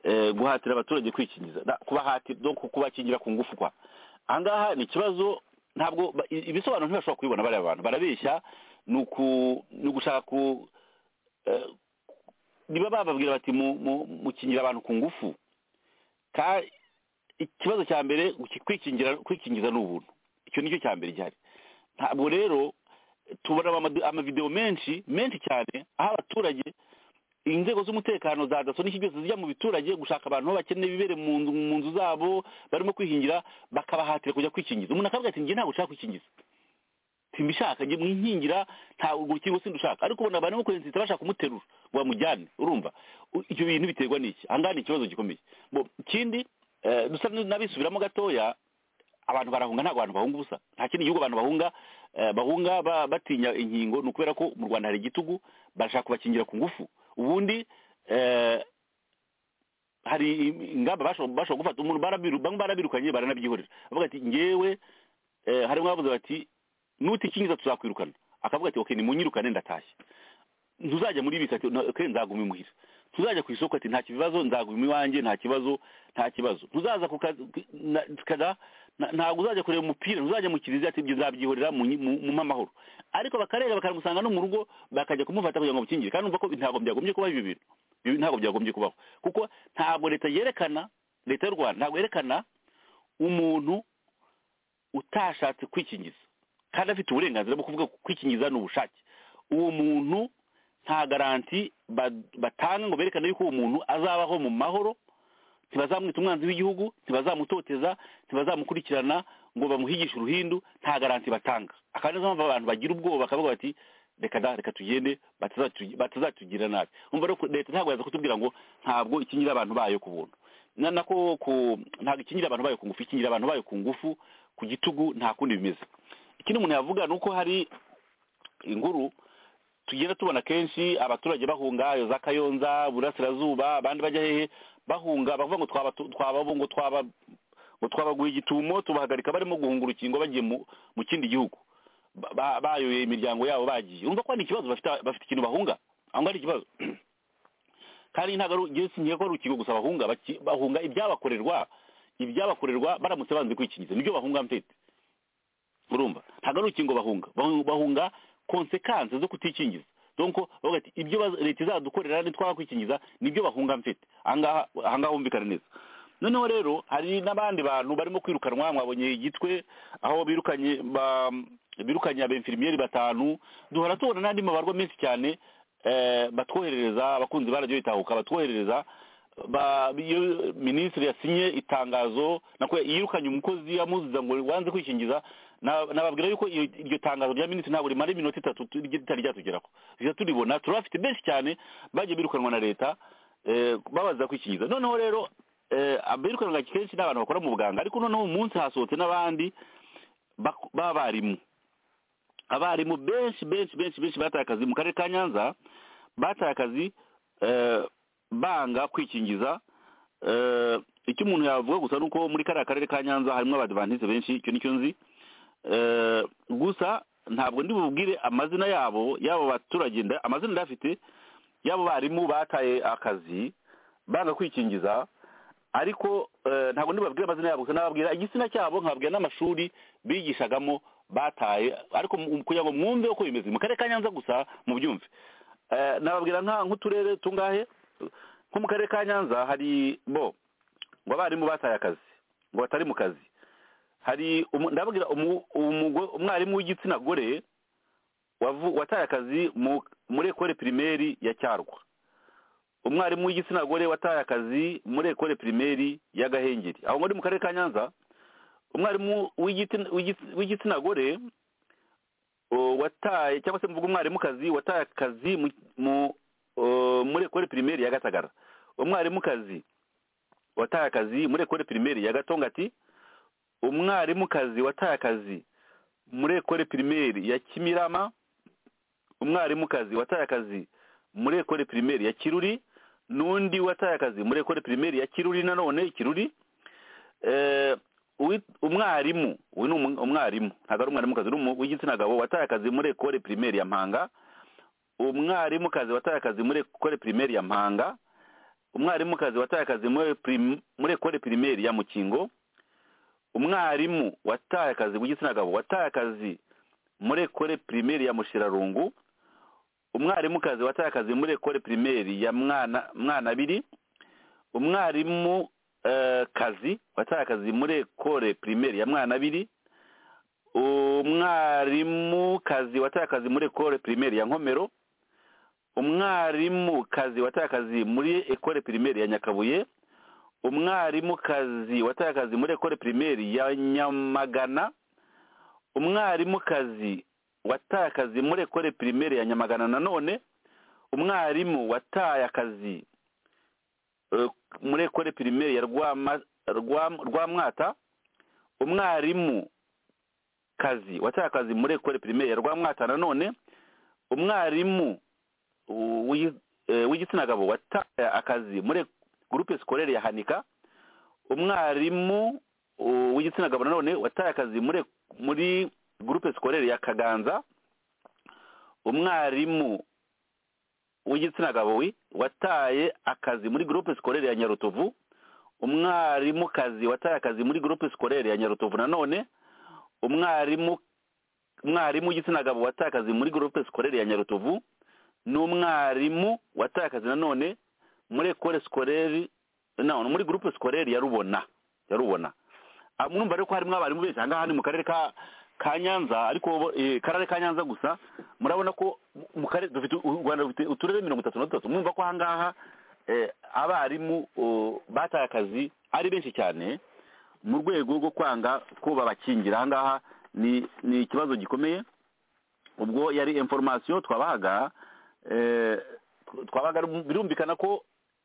E: eh, guhatira abaturage kwikingiza Na- kubahatira donko kubakingira ku ngufu kwa ahangaha ni ikibazo ntabwo ba- i- ibisobanuro ntibashobora kubibona bariya bantu barabeshya ni uku- ni ugushaka ku eh, niba bababwira bati mu- mu- mukingira abantu ku ngufu ka ikibazo cya mbere uki- kwikingira kwikingiza ni ubuntu icyo nicyo cya mbere gihari ntabwo rero tubona amadu- amavideo menshi menshi cyane aho abaturage inzego z'umutekano za daso n'iki byose zijya mu biturage gushaka abantu aho bakeneye bibere mu nzu mu nzu zabo barimo kwihingira bakabahatira kujya kwikingiza umuntu akavuga ati njye ntabwo ushaka kwikingiza simbishaka njye mwihingira nta urukingo sindi ushaka ariko ubona abantu bakoze inzira bashaka kumuterura ngo bamujyane urumva U- ibyo bintu biterwa n'iki ahangaha ni ikibazo gikomeye Bo- ikindi eh, dusa n'abisubiramo gatoya abantu barahunga ntabwo abantu bahunga ubusa nta kindi gihugu abantu bahunga eh, bahunga ba- batinya inkingo ni ukubera ko mu rwanda hari igitugu barashaka kubakingira ku ngufu ubundi eh, hari ingamba bashobora bashobora gufata umuntu barabiru bamwe barabirukanye baranabyihorera bavuga ati ngewe eh, harimo abavuze bati nutikingiza tuzakwirukana akavuga ati okay nimunyirukane ndatashye ntuzajya muri bisi ati "Na- okay nzaguma imuhira tuzajya ku isoko ati nta kibazo nzaguma iwanjye nta kibazo nta kibazo tuzaza kukaza Na- ntabwo uzajya kureba umupira uzajya mu kiliziya ati ibyo nzabyihorera mu nyi- mu- mu mpamahoro ariko bakarega bakamusanga no mu rugo bakajya kumufata kugira ngo bakingire kandi umva ko ntabwo byagombye kubaho ibi bintu ibi ntabwo byagombye kubaho kuko ntabwo leta yerekana leta y'u rwanda ntabwo yerekana umuntu utashatse kwikingiza kandi afite uburenganzira bwo kuvuga ko kwikingiza ni ubushake uwo muntu nta garanti ba- batanga ngo berekane yuko uwo muntu azabaho mu mahoro ntibazamwita umwanzi w'igihugu ntibazamutoteza ntibazamukurikirana ngo bamuhigishe uruhindu nta garanti batanga akandi nizo mpamvu abantu bagira ubwoba bakavuga bati reka da reka tugende batazatu- batazatugirira nabi umva rero ko leta ntabwo yaza kutubwira ngo ntabwo ikingira abantu bayo ku buntu na nako ku ntabwo ikingira abantu bayo ku ngufu ikingira abantu bayo ku ngufu ku gitugu nta kundi bimeze ikindi umuntu yavuga ni uko hari inguru tugenda tubona kenshi abaturage bahunga iyo za kayonza burasirazuba abandi bajya hehe bahunga bavuga ngo twaba twaba ngo twaba ngo twabaguye igitumo tubahagarika barimo guhunga urukingo bagiye mu mu kindi gihugu Ba- ba- bayoye imiryango yabo bagiye urumva ko hari ikibazo bafite bafite ikintu bahunga aho ngaho ari ikibazo kandi ntabwo ari njyewe singiye ko ari urukingo gusa bahunga baki- bahunga ibyabakorerwa ibyabakorerwa baramutse banze kwikingiza nibyo bahunga mfite urumva ntabwo ari urukingo bahunga Bahunga- bahunga konsekanse zo kutikingiza donc bavuga ati ibyo baz- leta izadukorera nitwara kwikingiza nibyo bahunga mfite ahangaha ahangaha humvikana neza noneho rero hari n'abandi bantu barimo kwirukanwa mwabonye igitwe aho birukanye ba birukanye abemfirimiyeri batanu duhora tubona n'andi mabarwa menshi cyane eh, batwoherereza abakunzi ba radiyo itahuka batwoherereza ba- iyo minisitiri yasinye itangazo nako yirukanye umukozi yamuziza ngo wanze kwikingiza na- nababwira yuko iyo- iryo tangazo rya minisitiri ntabwo rimara iminota itatu tu- ritari ryatugeraho tujya turibona turabafite benshi cyane bagiye birukanwa na leta eh, babaza kwikingiza noneho rero eh, abirukanwa kenshi ni abantu bakora mu buganga ariko noneho uyu munsi hasohotse n'abandi bak- b'abarimu abarimu benshi benshi benshi benshi bataye akazi mu karere ka nyanza bataye akazi eh, banga kwikingiza eh, icyo umuntu yavuga gusa ni uko muri kariya karere ka nyanza harimo abadivantize benshi icyo nicyo nzi Eh, gusa ntabwo ndi bubwire amazina yabo y'abo baturage nda- amazina ndayafite y'abo barimu bataye akazi banga kwikingiza ariko eh, ntabwo ndibabwire amazina yabo gusa nababwira igitsina cyabo nkababwira n'amashuri bigishagamo bataye ariko mu- kugira ngo mwumve uko bimeze mu karere ka nyanza gusa mubyumve Eh, nababwira nka nk'uturere tungahe nko mu karere ka nyanza hari bo ngo abarimu bataye akazi ngo batari mu kazi hari umu- ndababwira umu- umugo- umwarimu w'igitsina gore wavu- wataye akazi mu- muri ekole pirimeri ya cyarwa umwarimu w'igitsina gore wataye akazi muri ekole pirimeri ya gahengeri aho muri mu karere ka nyanza umwarimu w'igitsina- w'igits- w'igitsina gore o, wataye cyangwa se mvuga umwarimukazi wataye akazi mu- mu- o, muri ekole pirimeri ya gatagara umwarimukazi wataye akazi muri ekole pirimeri ya gatongati umwarimukazi wataye akazi muri ekole pirimeri ya kimirama umwarimukazi wataye akazi muri ekole pirimeri ya kiruri n'undi wataye akazi muri ekole pirimeri ya kiruri nanone kiruri Eh, uwi- umwarimu uyu ni umu- umwarimu ntabwo ari umwarimukazi ni umu- w'igitsina gabo wataye akazi muri ekole pirimeri ya mpanga umwarimukazi wataye akazi muri ekole pirimeri ya mpanga umwarimukazi wataye akazi muri prim- muri ekole pirimeri ya mukingo umwarimu wataye akazi w'igitsina gabo wataye akazi muri ekole pirimeri ya mushirarungu umwarimukazi wataye akazi muri ekole pirimeri ya mwana mwana abiri umwarimu eh, kazi wataye akazi muri ekole pirimeri ya mwana abiri umwarimu kazi wataye akazi muri ekole pirimeri ya nkomero umwarimu kazi wataye akazi muri ekole pirimeri ya nyakabuye umwarimukazi wataye akazi muri ekole pirimeri ya nyamagana umwarimukazi wataye akazi muri ekole pirimeri ya nyamagana nanone umwarimu wataye akazi eh, muri ekole pirimeri ya Rwama- Rwa- rwamwata umwarimu kazi wataye akazi muri ekole pirimeri ya rwamwata nanone umwarimu uh, w'i- eh, w'igitsina gabo wataye akazi muri gurupe sikorere ya hanika umwarimu uh, w'igitsina gabo nanone wataye akazi muri muri gurupe sikorere ya kaganza umwarimu w'igitsina gabo wi- wataye akazi muri gurupe sikorere ya nyarutovu umwarimukazi wataye akazi muri gurupe sikorere ya nyarutovu nanone umwarimu umwarimu w'igitsina gabo wataye akazi muri gurupe sikorere ya nyarutovu n'umwarimu wataye akazi nanone muri ekore sikorere no muri gurupe sikorere ya rubona ya rubona Ah, murumva rero ko harimo abarimu benshi aha ngaha ni mu karere ka ka nyanza ariko eh, karere ka nyanza gusa murabona ko mu karere dufite u rwanda rufite uturere mirongo itatu na dutatu mwumva ko aha ngaha eh, abarimu oh, bataye akazi ari benshi cyane mu rwego rwo kwanga ko babakingira aha ngaha ni ni ikibazo gikomeye ubwo yari information twabahaga eh, twabaga birumvikana ko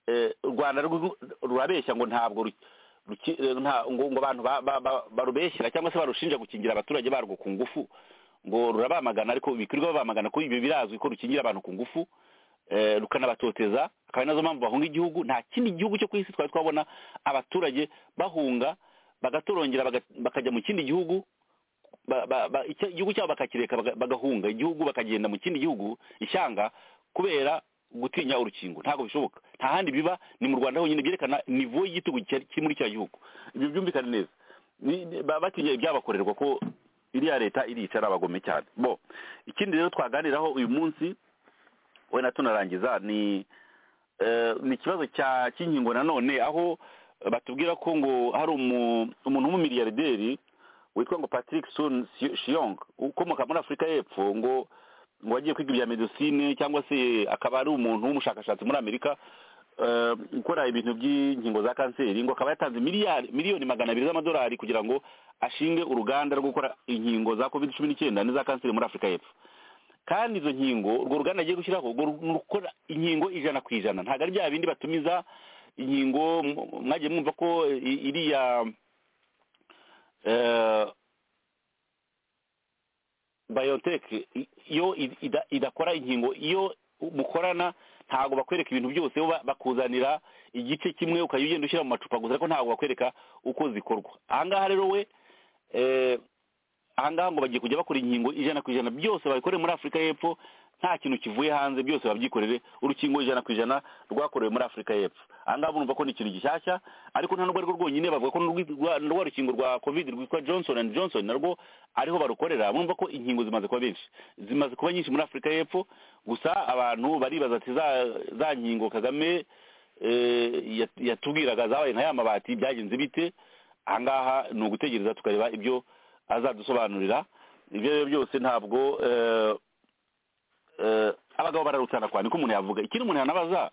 E: eh, u rwanda rwo- rurabeshya ngo ntabwo ru- ruki- eh, nta- ngo ngo abantu ba- ba- ba- barubeshyira cyangwa se barushinja gukingira abaturage barwo ku ngufu ngo rurabamagana ariko bikirirwa babamagana ko ibyo birazwi ko rukingira abantu ku ngufu eh, rukanabatonteza akaba ari nazo mpamvu bahunga igihugu nta kindi gihugu cyo ku isi twari twabona abaturage bahunga bagatorongera baga- bakajya mu kindi gihugu ba- ba- ba- icyo- igihugu cyabo bakakireka baga- bagahunga igihugu bakagenda mu kindi gihugu ishyanga kubera gutinya urukingo ntabwo bishoboka nta handi biba ni mu rwanda honyine byerekana nivo y'igitugu kiri kiri muri cya gihugu ibyo byumvikane neza Ni- ni- ba- batinya ibyabakorerwa ko iriya leta irica ari abagome cyane bo ikindi rero twaganiraho uyu munsi wenda tunarangiza ni eh, ni ikibazo cya cy'inkingo nanone aho batubwira ko ngo hari umu- umuntu w'umumiliyarderi witwa ngo patrick sun shiyong ukomoka muri afurika y'epfo ngo ngo wagiye kwiga ibya medicine cyangwa se akaba ari umuntu w'umushakashatsi muri amerika eh, ukora ibintu by'inkingo za kanseri ngo akaba yatanze miliyari miliyoni magana abiri z'amadolari kugira ngo ashinge uruganda rwo gukora inkingo za covid cumi n'icyenda n'iza kanseri muri afurika y'epfo kandi izo nkingo urwo ruganda agiye gushyiraho urwo ru- ni urukora inkingo ijana ku ijana ntabwo ari bya bindi batumiza inkingo mu- mwagiye mwumva ko i- iriya eh, bayoteke iyo i- ida- idakora inkingo iyo mukorana ntabwo bakwereka ibintu byose bo ba- bakuzanira igice kimwe ukajya ugenda ushyira mu macupa gusa ariko ntabwo bakwereka uko zikorwa aha ngaha rero we eh, aha ngaha ngo bagiye kujya bakora inkingo ijana ku ijana byose babikoreye muri afurika y'epfo nta kintu kivuye hanze byose babyikorere urukingo ijana ku ijana rwakorewe muri afurika y'epfo aha ngaha murumva ko ni ikintu gishyashya ariko nta nubwo arirwo rwonyine bavuga ko n'urwi- rwa rwa rukingo rwa covid rwitwa johnson and johnson narwo ariho barukorera murumva ko inkingo zimaze kuba benshi zimaze kuba nyinshi muri afurika y'epfo gusa abantu baribaza ati za- za nkingo kagame eh, yat- yatubwiraga zabaye nka ya mabati byagenze bite aha ngaha ni ugutegereza tukareba ibyo azadusobanurira ibyo ari byo byose ntabwo eh, eh, abagabo bararutana kwa niko umuntu yavuga ikindi umuntu yanabaza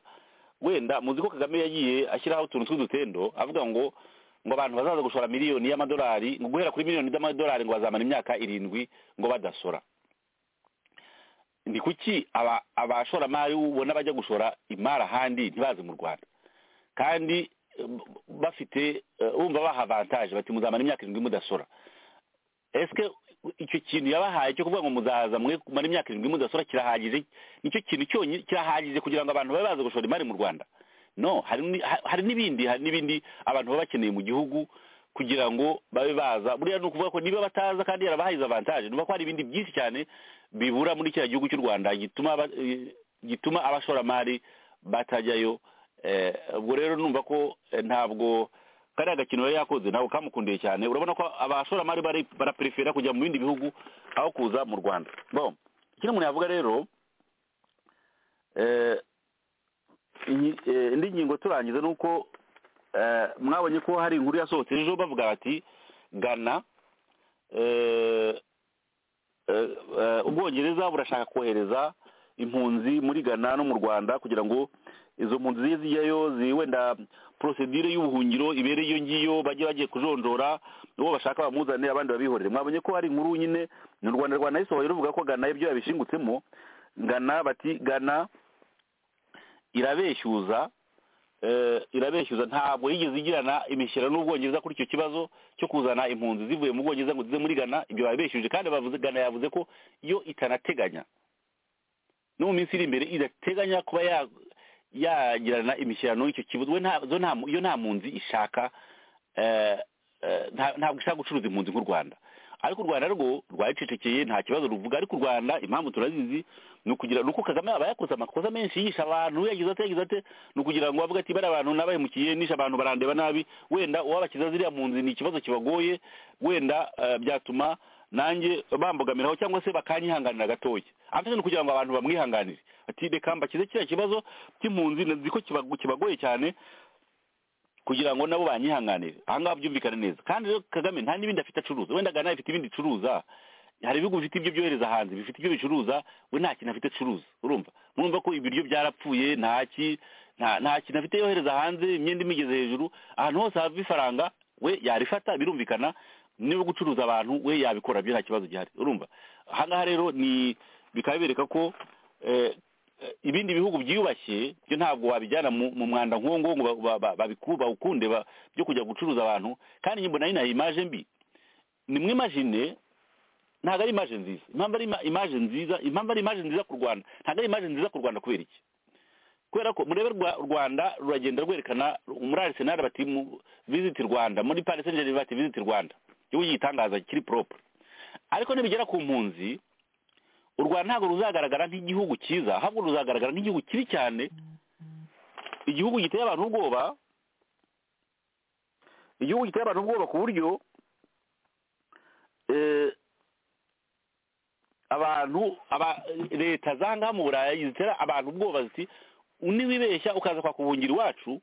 E: wenda muzi ko kagame yagiye ashyiraho utuntu tw'udutendo avuga ngo ngo abantu bazaza gushora miliyoni y'amadolari ngo guhera kuri miliyoni z'amadolari ngo bazamara imyaka irindwi ngo badasora ni kuki aba- abashoramari ubona bajya gushora imari ahandi ntibaze mu rwanda kandi eh, bafite eh, bumva baha avantage bati muzamara imyaka irindwi mudasora ese icyo kintu yabahaye cyo kuvuga ngo muzaza mwe kumara imyaka irindwi mudasora kirahagije nicyo kintu cyonyine kirahagije kugira ngo abantu babe baza gushora imari mu rwanda no hari ni- ha- hari n'ibindi hari n'ibindi abantu baba bakeneye mu gihugu kugira ngo babe baza buriya ni ukuvuga ko niba bataza kandi yarabahaye izo avantage nuko hari ibindi byinshi cyane bibura muri kiriya gihugu cy'u rwanda gituma aba- eh, gituma abashoramari batajyayo Eh, ubwo rero numva ko eh, ntabwo kariya gakino yari yakoze ntabwo kamukundiye cyane urabona ko abashoramari bari- baraperefera kujya mu bindi bihugu aho kuza mu rwanda bon ikindi umuntu yavuga rero eh, inyi- eh, indi ngingo turangiza ni uko eh, mwabonye ko hari inkuru yasohotse ejo bavuga bati gana eh, eh, eh, ubwongereza burashaka kohereza impunzi muri ghana no mu rwanda kugira ngo izo mpunzi ziye zijyayo zi- wenda porosedire y'ubuhungiro ibere iyo ngiyo bajye bagiye kujonjora uwo bashaka bamuzane abandi babihorere mwabonye ko hari inkuru nyine ni u rwanda rwanda yisohoye ruvuga ko ghana ibyo yabishingutsemo ghana bati ghana irabeshyuza eh, irabeshyuza ntabwo yigeze igirana imishyira n'ubwongereza kuri icyo kibazo cyo kuzana impunzi zivuye mu bwongereza ngo zize muri gana ibyo babeshyuje kandi bavuze gana yavuze ko iyo itanateganya no mu minsi iri imbere idateganya kuba ya- yagirana imishyirano y'icyo kibazo we nta zo nta- yo nta mpunzi ishaka eh, eh, nta- ntabwo ishaka gucuruza impunzi nk'u rwanda ariko u rwanda rwo rwaricecekeye nta kibazo ruvuga ariko u rwanda impamvu turazizi ni ukugira ni uko kagame aba yakoze amakosa menshi yihisha abantu yagize ate yagize ate ni ukugira ngo avuge ati bariya abantu nabahemukiye nishe abantu barandeba nabi wenda uwabakiza ziriya mpunzi ni ikibazo kibagoye wenda eh, byatuma nanjye bambogamiraho cyangwa se bakanyihanganira gatoya amfite ni ukugira ngo abantu bamwihanganire ati reka mbakize kiriya kibazo cy'impunzi nazi ko kibago- kibagoye cyane kugira ngo nabo banyihanganire aha ngaha byumvikane neza kandi rero kagame nta n'ibindi afite acuruza wenda gana ifite ibindi icuruza hari ibihugu bifite ibyo byohereza hanze bifite ibyo bicuruza we nta kintu afite acuruza urumva murumva ko ibiryo byarapfuye ntaki nta nta kintu afite yohereza hanze imyenda imigeze hejuru ahantu hose hava ifaranga we yarifata birumvikana niba gucuruza abantu we yabikora byo nta kibazo gihari urumva aha ngaha rero ni bikaba bibereka ko eh, eh, ibindi bihugu byiyubashye byo ntabwo wabijyana mu mu mwanda nk'uwo nguwo ngo ba- ba- babiku- bawukunde ba- byo kujya gucuruza abantu kandi njye mbona inaha imaje mbi ni mu imajine ntabwo ari imaje nziza impamvu ari ima- imaje nziza impamvu ari imaje nziza ku rwanda ntabwo ari imaje nziza ku rwanda kubera iki kubera ko murebe rwa- rwanda ruragenda rwerekana muri arisenali bati mu- visiti rwanda muri parisenjeri bati visiti rwanda igihugu gitangaza kiri poropure ariko nibigera ku mpunzi u rwanda ntabwo ruzagaragara nk'igihugu cyiza ahubwo ruzagaragara nk'igihugu kibi cyane igihugu giteye abantu ubwoba igihugu giteye abantu ubwoba ku buryo eh, abantu aba- leta za ngaha mu burayi zitera abantu ubwoba ziti niwibeshya ukaza kwaka ubuhungiro iwacu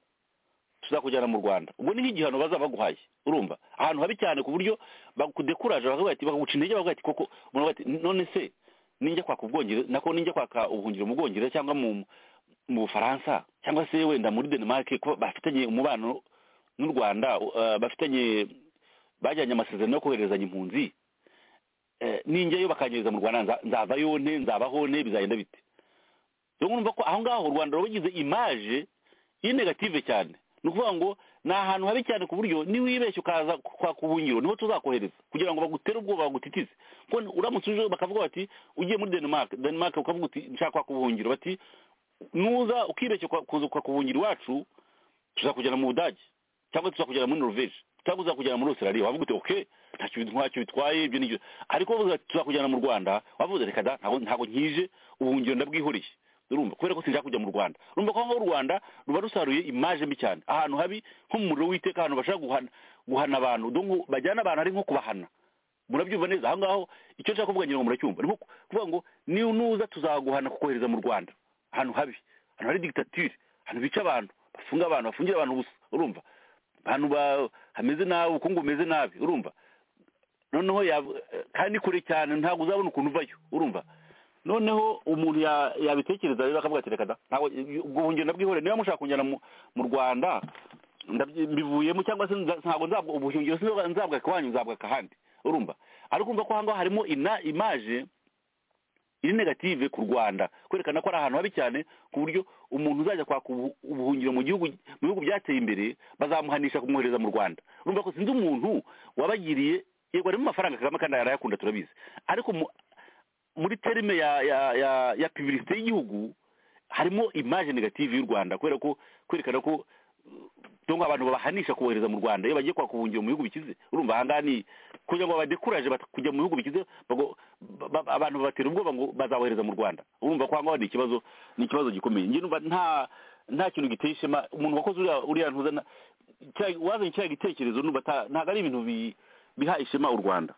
E: tuzakujyana mu rwanda ubwo ni nk'igihano bazaba baguhaye urumva ahantu habi cyane ku buryo bakudekuraje bakavuga ati bakaguca intege bakavuga ati koko umuntu ati none se ninjya kwaka ubwongereza nako ninjya kwaka ubuhungiro mu bwongereza cyangwa mu mu bufaransa cyangwa se wenda muri denmark ko bafitanye umubano n'u rwanda uh, bafitanye bajyanye amasezerano yo kohererezanya impunzi Eh, ninjyayo bakanyereza mu rwanda nza- nzavayo nte nzabaho nte bizagenda bite rero urumva ko aho ngaho u rwanda ruba rugize imaje iyi negative cyane ni ukuvuga ngo ni ahantu habi cyane ku buryo niwibeshya ukaza kwaka ubuhungiro niho tuzakohereza kugira ngo bagutere ubwoba bagutitize kuko uramutse uje bakavuga bati ugiye muri denmark denmark ukavuga uti nshaka kwaka ubuhungiro bati nuza ukibeshya kwa- kuza kwaka ubuhungiro iwacu tuzakujyana mu budage cyangwa tuzakujyana muri norvege cyangwa tuzakujyana muri australia wavuga uti okay ntacyo bit- ntacyo bitwaye ibyo nibyo ariko wavuga ati tuzakujyana mu rwanda wavuga uti, reka da ntago ntago nkije ubuhungiro ndabwihoreye urumva kubera ko sinshaka kujya mu rwanda urumva ko aho ngaho u rwanda ruba rusaruye imaje mbi cyane ahantu habi nko mu muriro w'iteka ahantu bashaka guhana guhana abantu dore ngo bajyana abantu ari nko kubahana murabyumva neza aho ngaho icyo nshaka kuvuga ngira ngo muracyumva ni nko kuvuga ngo niba nuza tuzaguhana kukohereza mu rwanda ahantu habi ahantu hari digitatire ahantu bica abantu bafunga abantu bafungira abantu ubusa urumva ahantu ba- hameze nabi ubukungu bumeze nabi urumva noneho ya- kandi kure cyane ntabwo uzabona ukuntu uvayo urumva noneho umuntu ya- yabitekereza rero akavuga ati reka da ntabwo ubwo buhungiro bwihore niba mushaka kunjyana mu mu rwanda ndabyi- mbivuyemo cyangwa se nza- ntabwo nzabwa ubuhungiro sinzabwa nzabwaka iwanyu nzabwaka ahandi urumva ariko urumva ko aha ngaha harimo ina imaje iri negative ku rwanda kwerekana ko ari ahantu habi cyane ku buryo umuntu uzajya kwaka ubu- ubuhungiro mu gihugu mu bihugu byateye imbere bazamuhanisha kumwohereza mu rwanda urumva ko sinzi umuntu wabagiriye yego harimo amafaranga kagame kandi arayakunda turabizi ariko mu- muri terime ya ya ya ya publicité y'igihugu harimo image negative y'u rwanda kubera ko kwerekana ko cyangwa abantu babahanisha kohereza mu rwanda iyo bagiye kwaka ubuhungiro mu bihugu bikize urumva aha ngaha ni kugira ngo babadekuraje bat- kujya mu bihugu bikize bago- ba- ba- abantu babatera ubwoba ngo bazabohereza mu rwanda urumva ko aha ngaha ni ikibazo ni ikibazo gikomeye njye numva nta nta kintu giteye ishema umuntu wakoze uriya uriya ntuza na- cya- wazanye kiriya gitekerezo numva ata- ntabwo ari ibintu bi- biha ishema u rwanda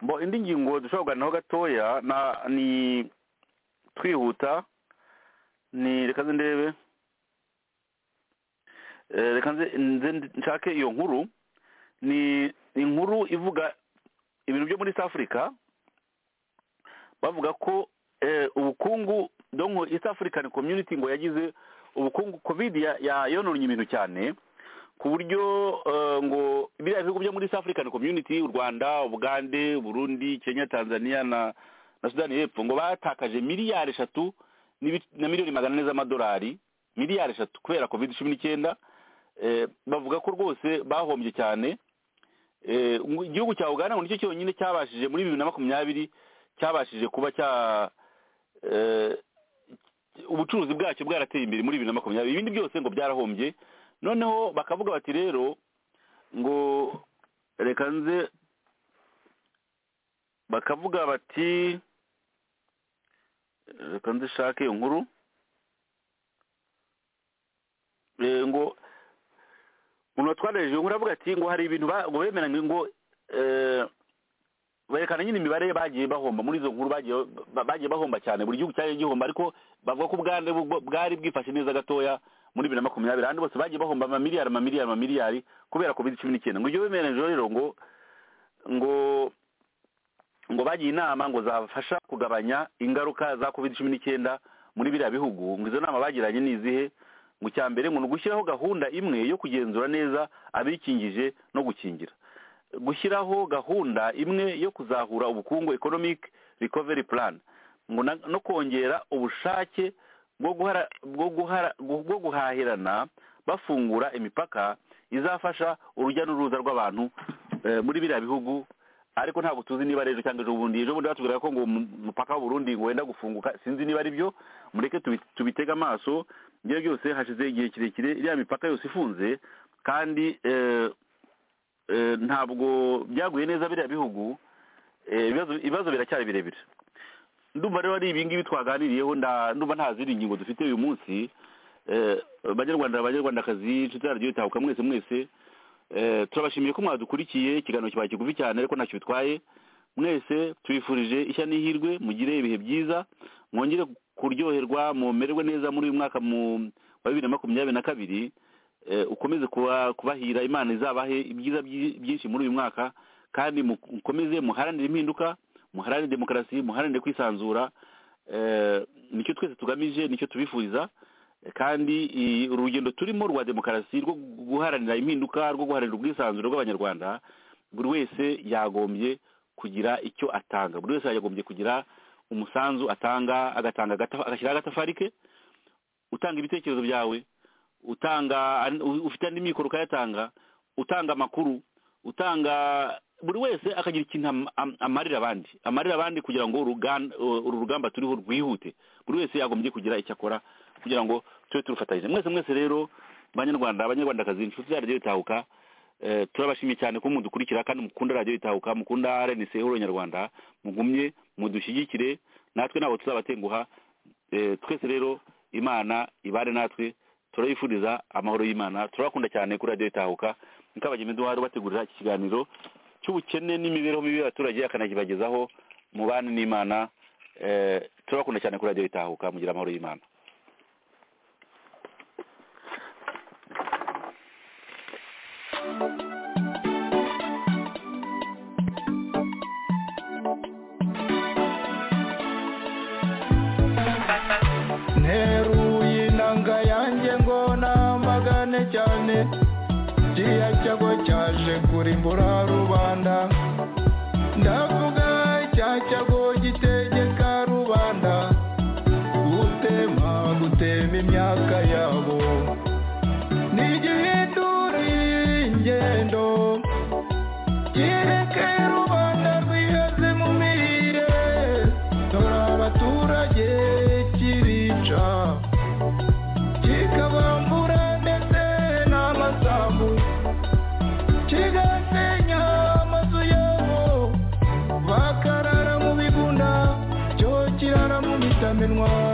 E: mbo indi ngingo dushobora kuganiraho gatoya na- ni twihuta ni reka zindebe Eh, reka nze nze nshake iyo nkuru ni ni inkuru ivuga ibintu byo muri east africa bavuga ko eh, ubukungu donko east african community ngo yagize ubukungu covid ya- ya- yononnye ibintu cyane ku buryo eh, ngo biriya bihugu byo muri east african community u rwanda ubugande burundi kenya tanzania na na sudani y'epfo ngo batakaje miliyari eshatu n'ibi- na miliyoni magana ane z'amadolari miliyari eshatu kubera covid cumi n'icyenda eh, bavuga ko rwose bahombye cyane Eh, ngo igihugu cya uganda ngo nicyo cyonyine cyabashije muri bibiri na makumyabiri cyabashije kuba cya eh, ubucuruzi bwacyo bwarateye imbere muri bibiri na makumyabiri ibindi byose ngo byarahombye noneho bakavuga bati rero ngo reka nze bakavuga bati reka nze shake iyo nkuru Eh, ngo umuntu watwaraje iyo nkuru avuga ati ngo hari ibintu ba- ngo bemeranywe ngo eh, berekana nyine imibare bagiye bahomba muri izo nkuru bagiye ba- bagiye bahomba cyane buri gihugu cyagiye gihomba ariko bavuga ko ubwande bu- bwari bwifashe neza gatoya muri bibiri na makumyabiri ahandi bose bagiye bahomba amamiliyari amamiliyari amamiliyari kubera covid cumi n'icyenda ngo ibyo bemeranyije rero ngo ngo ngo bagiye inama ngo zafasha kugabanya ingaruka za covid cumi n'icyenda muri biriya bihugu ngo izo nama bagiranye ni izihe ngo icya mbere ngo ni ugushyiraho gahunda imwe yo kugenzura neza abikingije no gukingira gushyiraho gahunda imwe yo kuzahura ubukungu economic recovery plan ngo na- no kongera ubushake bwo guhara- bwo guhara- bwo guhahirana bafungura imipaka izafasha urujya n'uruza rw'abantu eh, muri biriya bihugu ariko ntabwo tuzi niba rero cyangwa ejo bundi ejo bundi batubwira ko ngo umupaka w'u Burundi ngo wenda gufunguka sinzi niba ari byo mureke tubi- tubitege amaso ibyo byose hashize igihe kirekire iriya mipaka yose ifunze kandi eh, eh, ntabwo byaguye neza biriya bihugu eh, ibibazo- ibibazo biracyari birebire ndumva rero ari ibi ngibi twaganiriyeho nda- ndumva nta zindi ngingo dufite uyu munsi Eh, banyarwanda banyarwandakazi inshuti yaryo itahuka mwese mwese Eh, turabashimiye ko mwadukurikiye ikiganiro kibaye kigufi cyane ariko ntacyo bitwaye mwese tubifurije ishya n'ihirwe mugire ibihe byiza mwongere kuryoherwa mumererwe neza muri uyu mwaka mu- wa bibiri na makumyabiri na kabiri Eh, ukomeze kuba- kubahira imana izabahe ibyiza byi- byinshi muri uyu mwaka kandi mu- mukomeze muharanire impinduka muharanire demokarasi muharanire kwisanzura Eh, nicyo twese tugamije nicyo tubifuriza kandi i- urugendo turimo rwa demokarasi rwo guharanira impinduka rwo guharanira ubwisanzure bw'abanyarwanda buri wese yagombye kugira icyo atanga buri wese yagombye kugira umusanzu atanga agatanga agata- agashyiraho agatafari ke utanga ibitekerezo byawe utanga u- ufite andi mikoro ukayatanga utanga amakuru utanga buri wese akagira ikintu am- am- amarira abandi amarira abandi kugira ngo urugan- uru rugamba turiho rwihute buri wese yagombye kugira icyo akora kugira ngo tube turufatanyije mwese mwese rero banyarwanda abanyarwandakazi inshuti za radiyo itahuka eh, turabashimiye cyane ko mudukurikira kandi mukunda radiyo itahuka mukunda rnc horo nyarwanda mugumye mudushyigikire natwe ntabwo tuzabatenguha Eh, twese rero imana ibare natwe turayifuriza amahoro y'imana turabakunda cyane kuri radiyo itahuka niko abagenzi duhari bategurira iki kiganiro cy'ubukene n'imibereho mibi y'abaturage akanakibagezaho mubane n'imana eh, turabakunda cyane kuri radiyo itahuka mugira amahoro y'imana
C: nteruye inanga yanjye ngo namagane cyane kiriya cyago cyaje kurimbura rubanda ndavuga cya cyago gitegeka rubanda gutema gutema imyaka yabo ntigihindure ingendo kireke rubanda rwihaze mu mirire dore abaturage kibica kikabambura ndetse n'amasambu kigasenya amazu yabo bakarara mu bigunda cyo kirara mu bitamenwa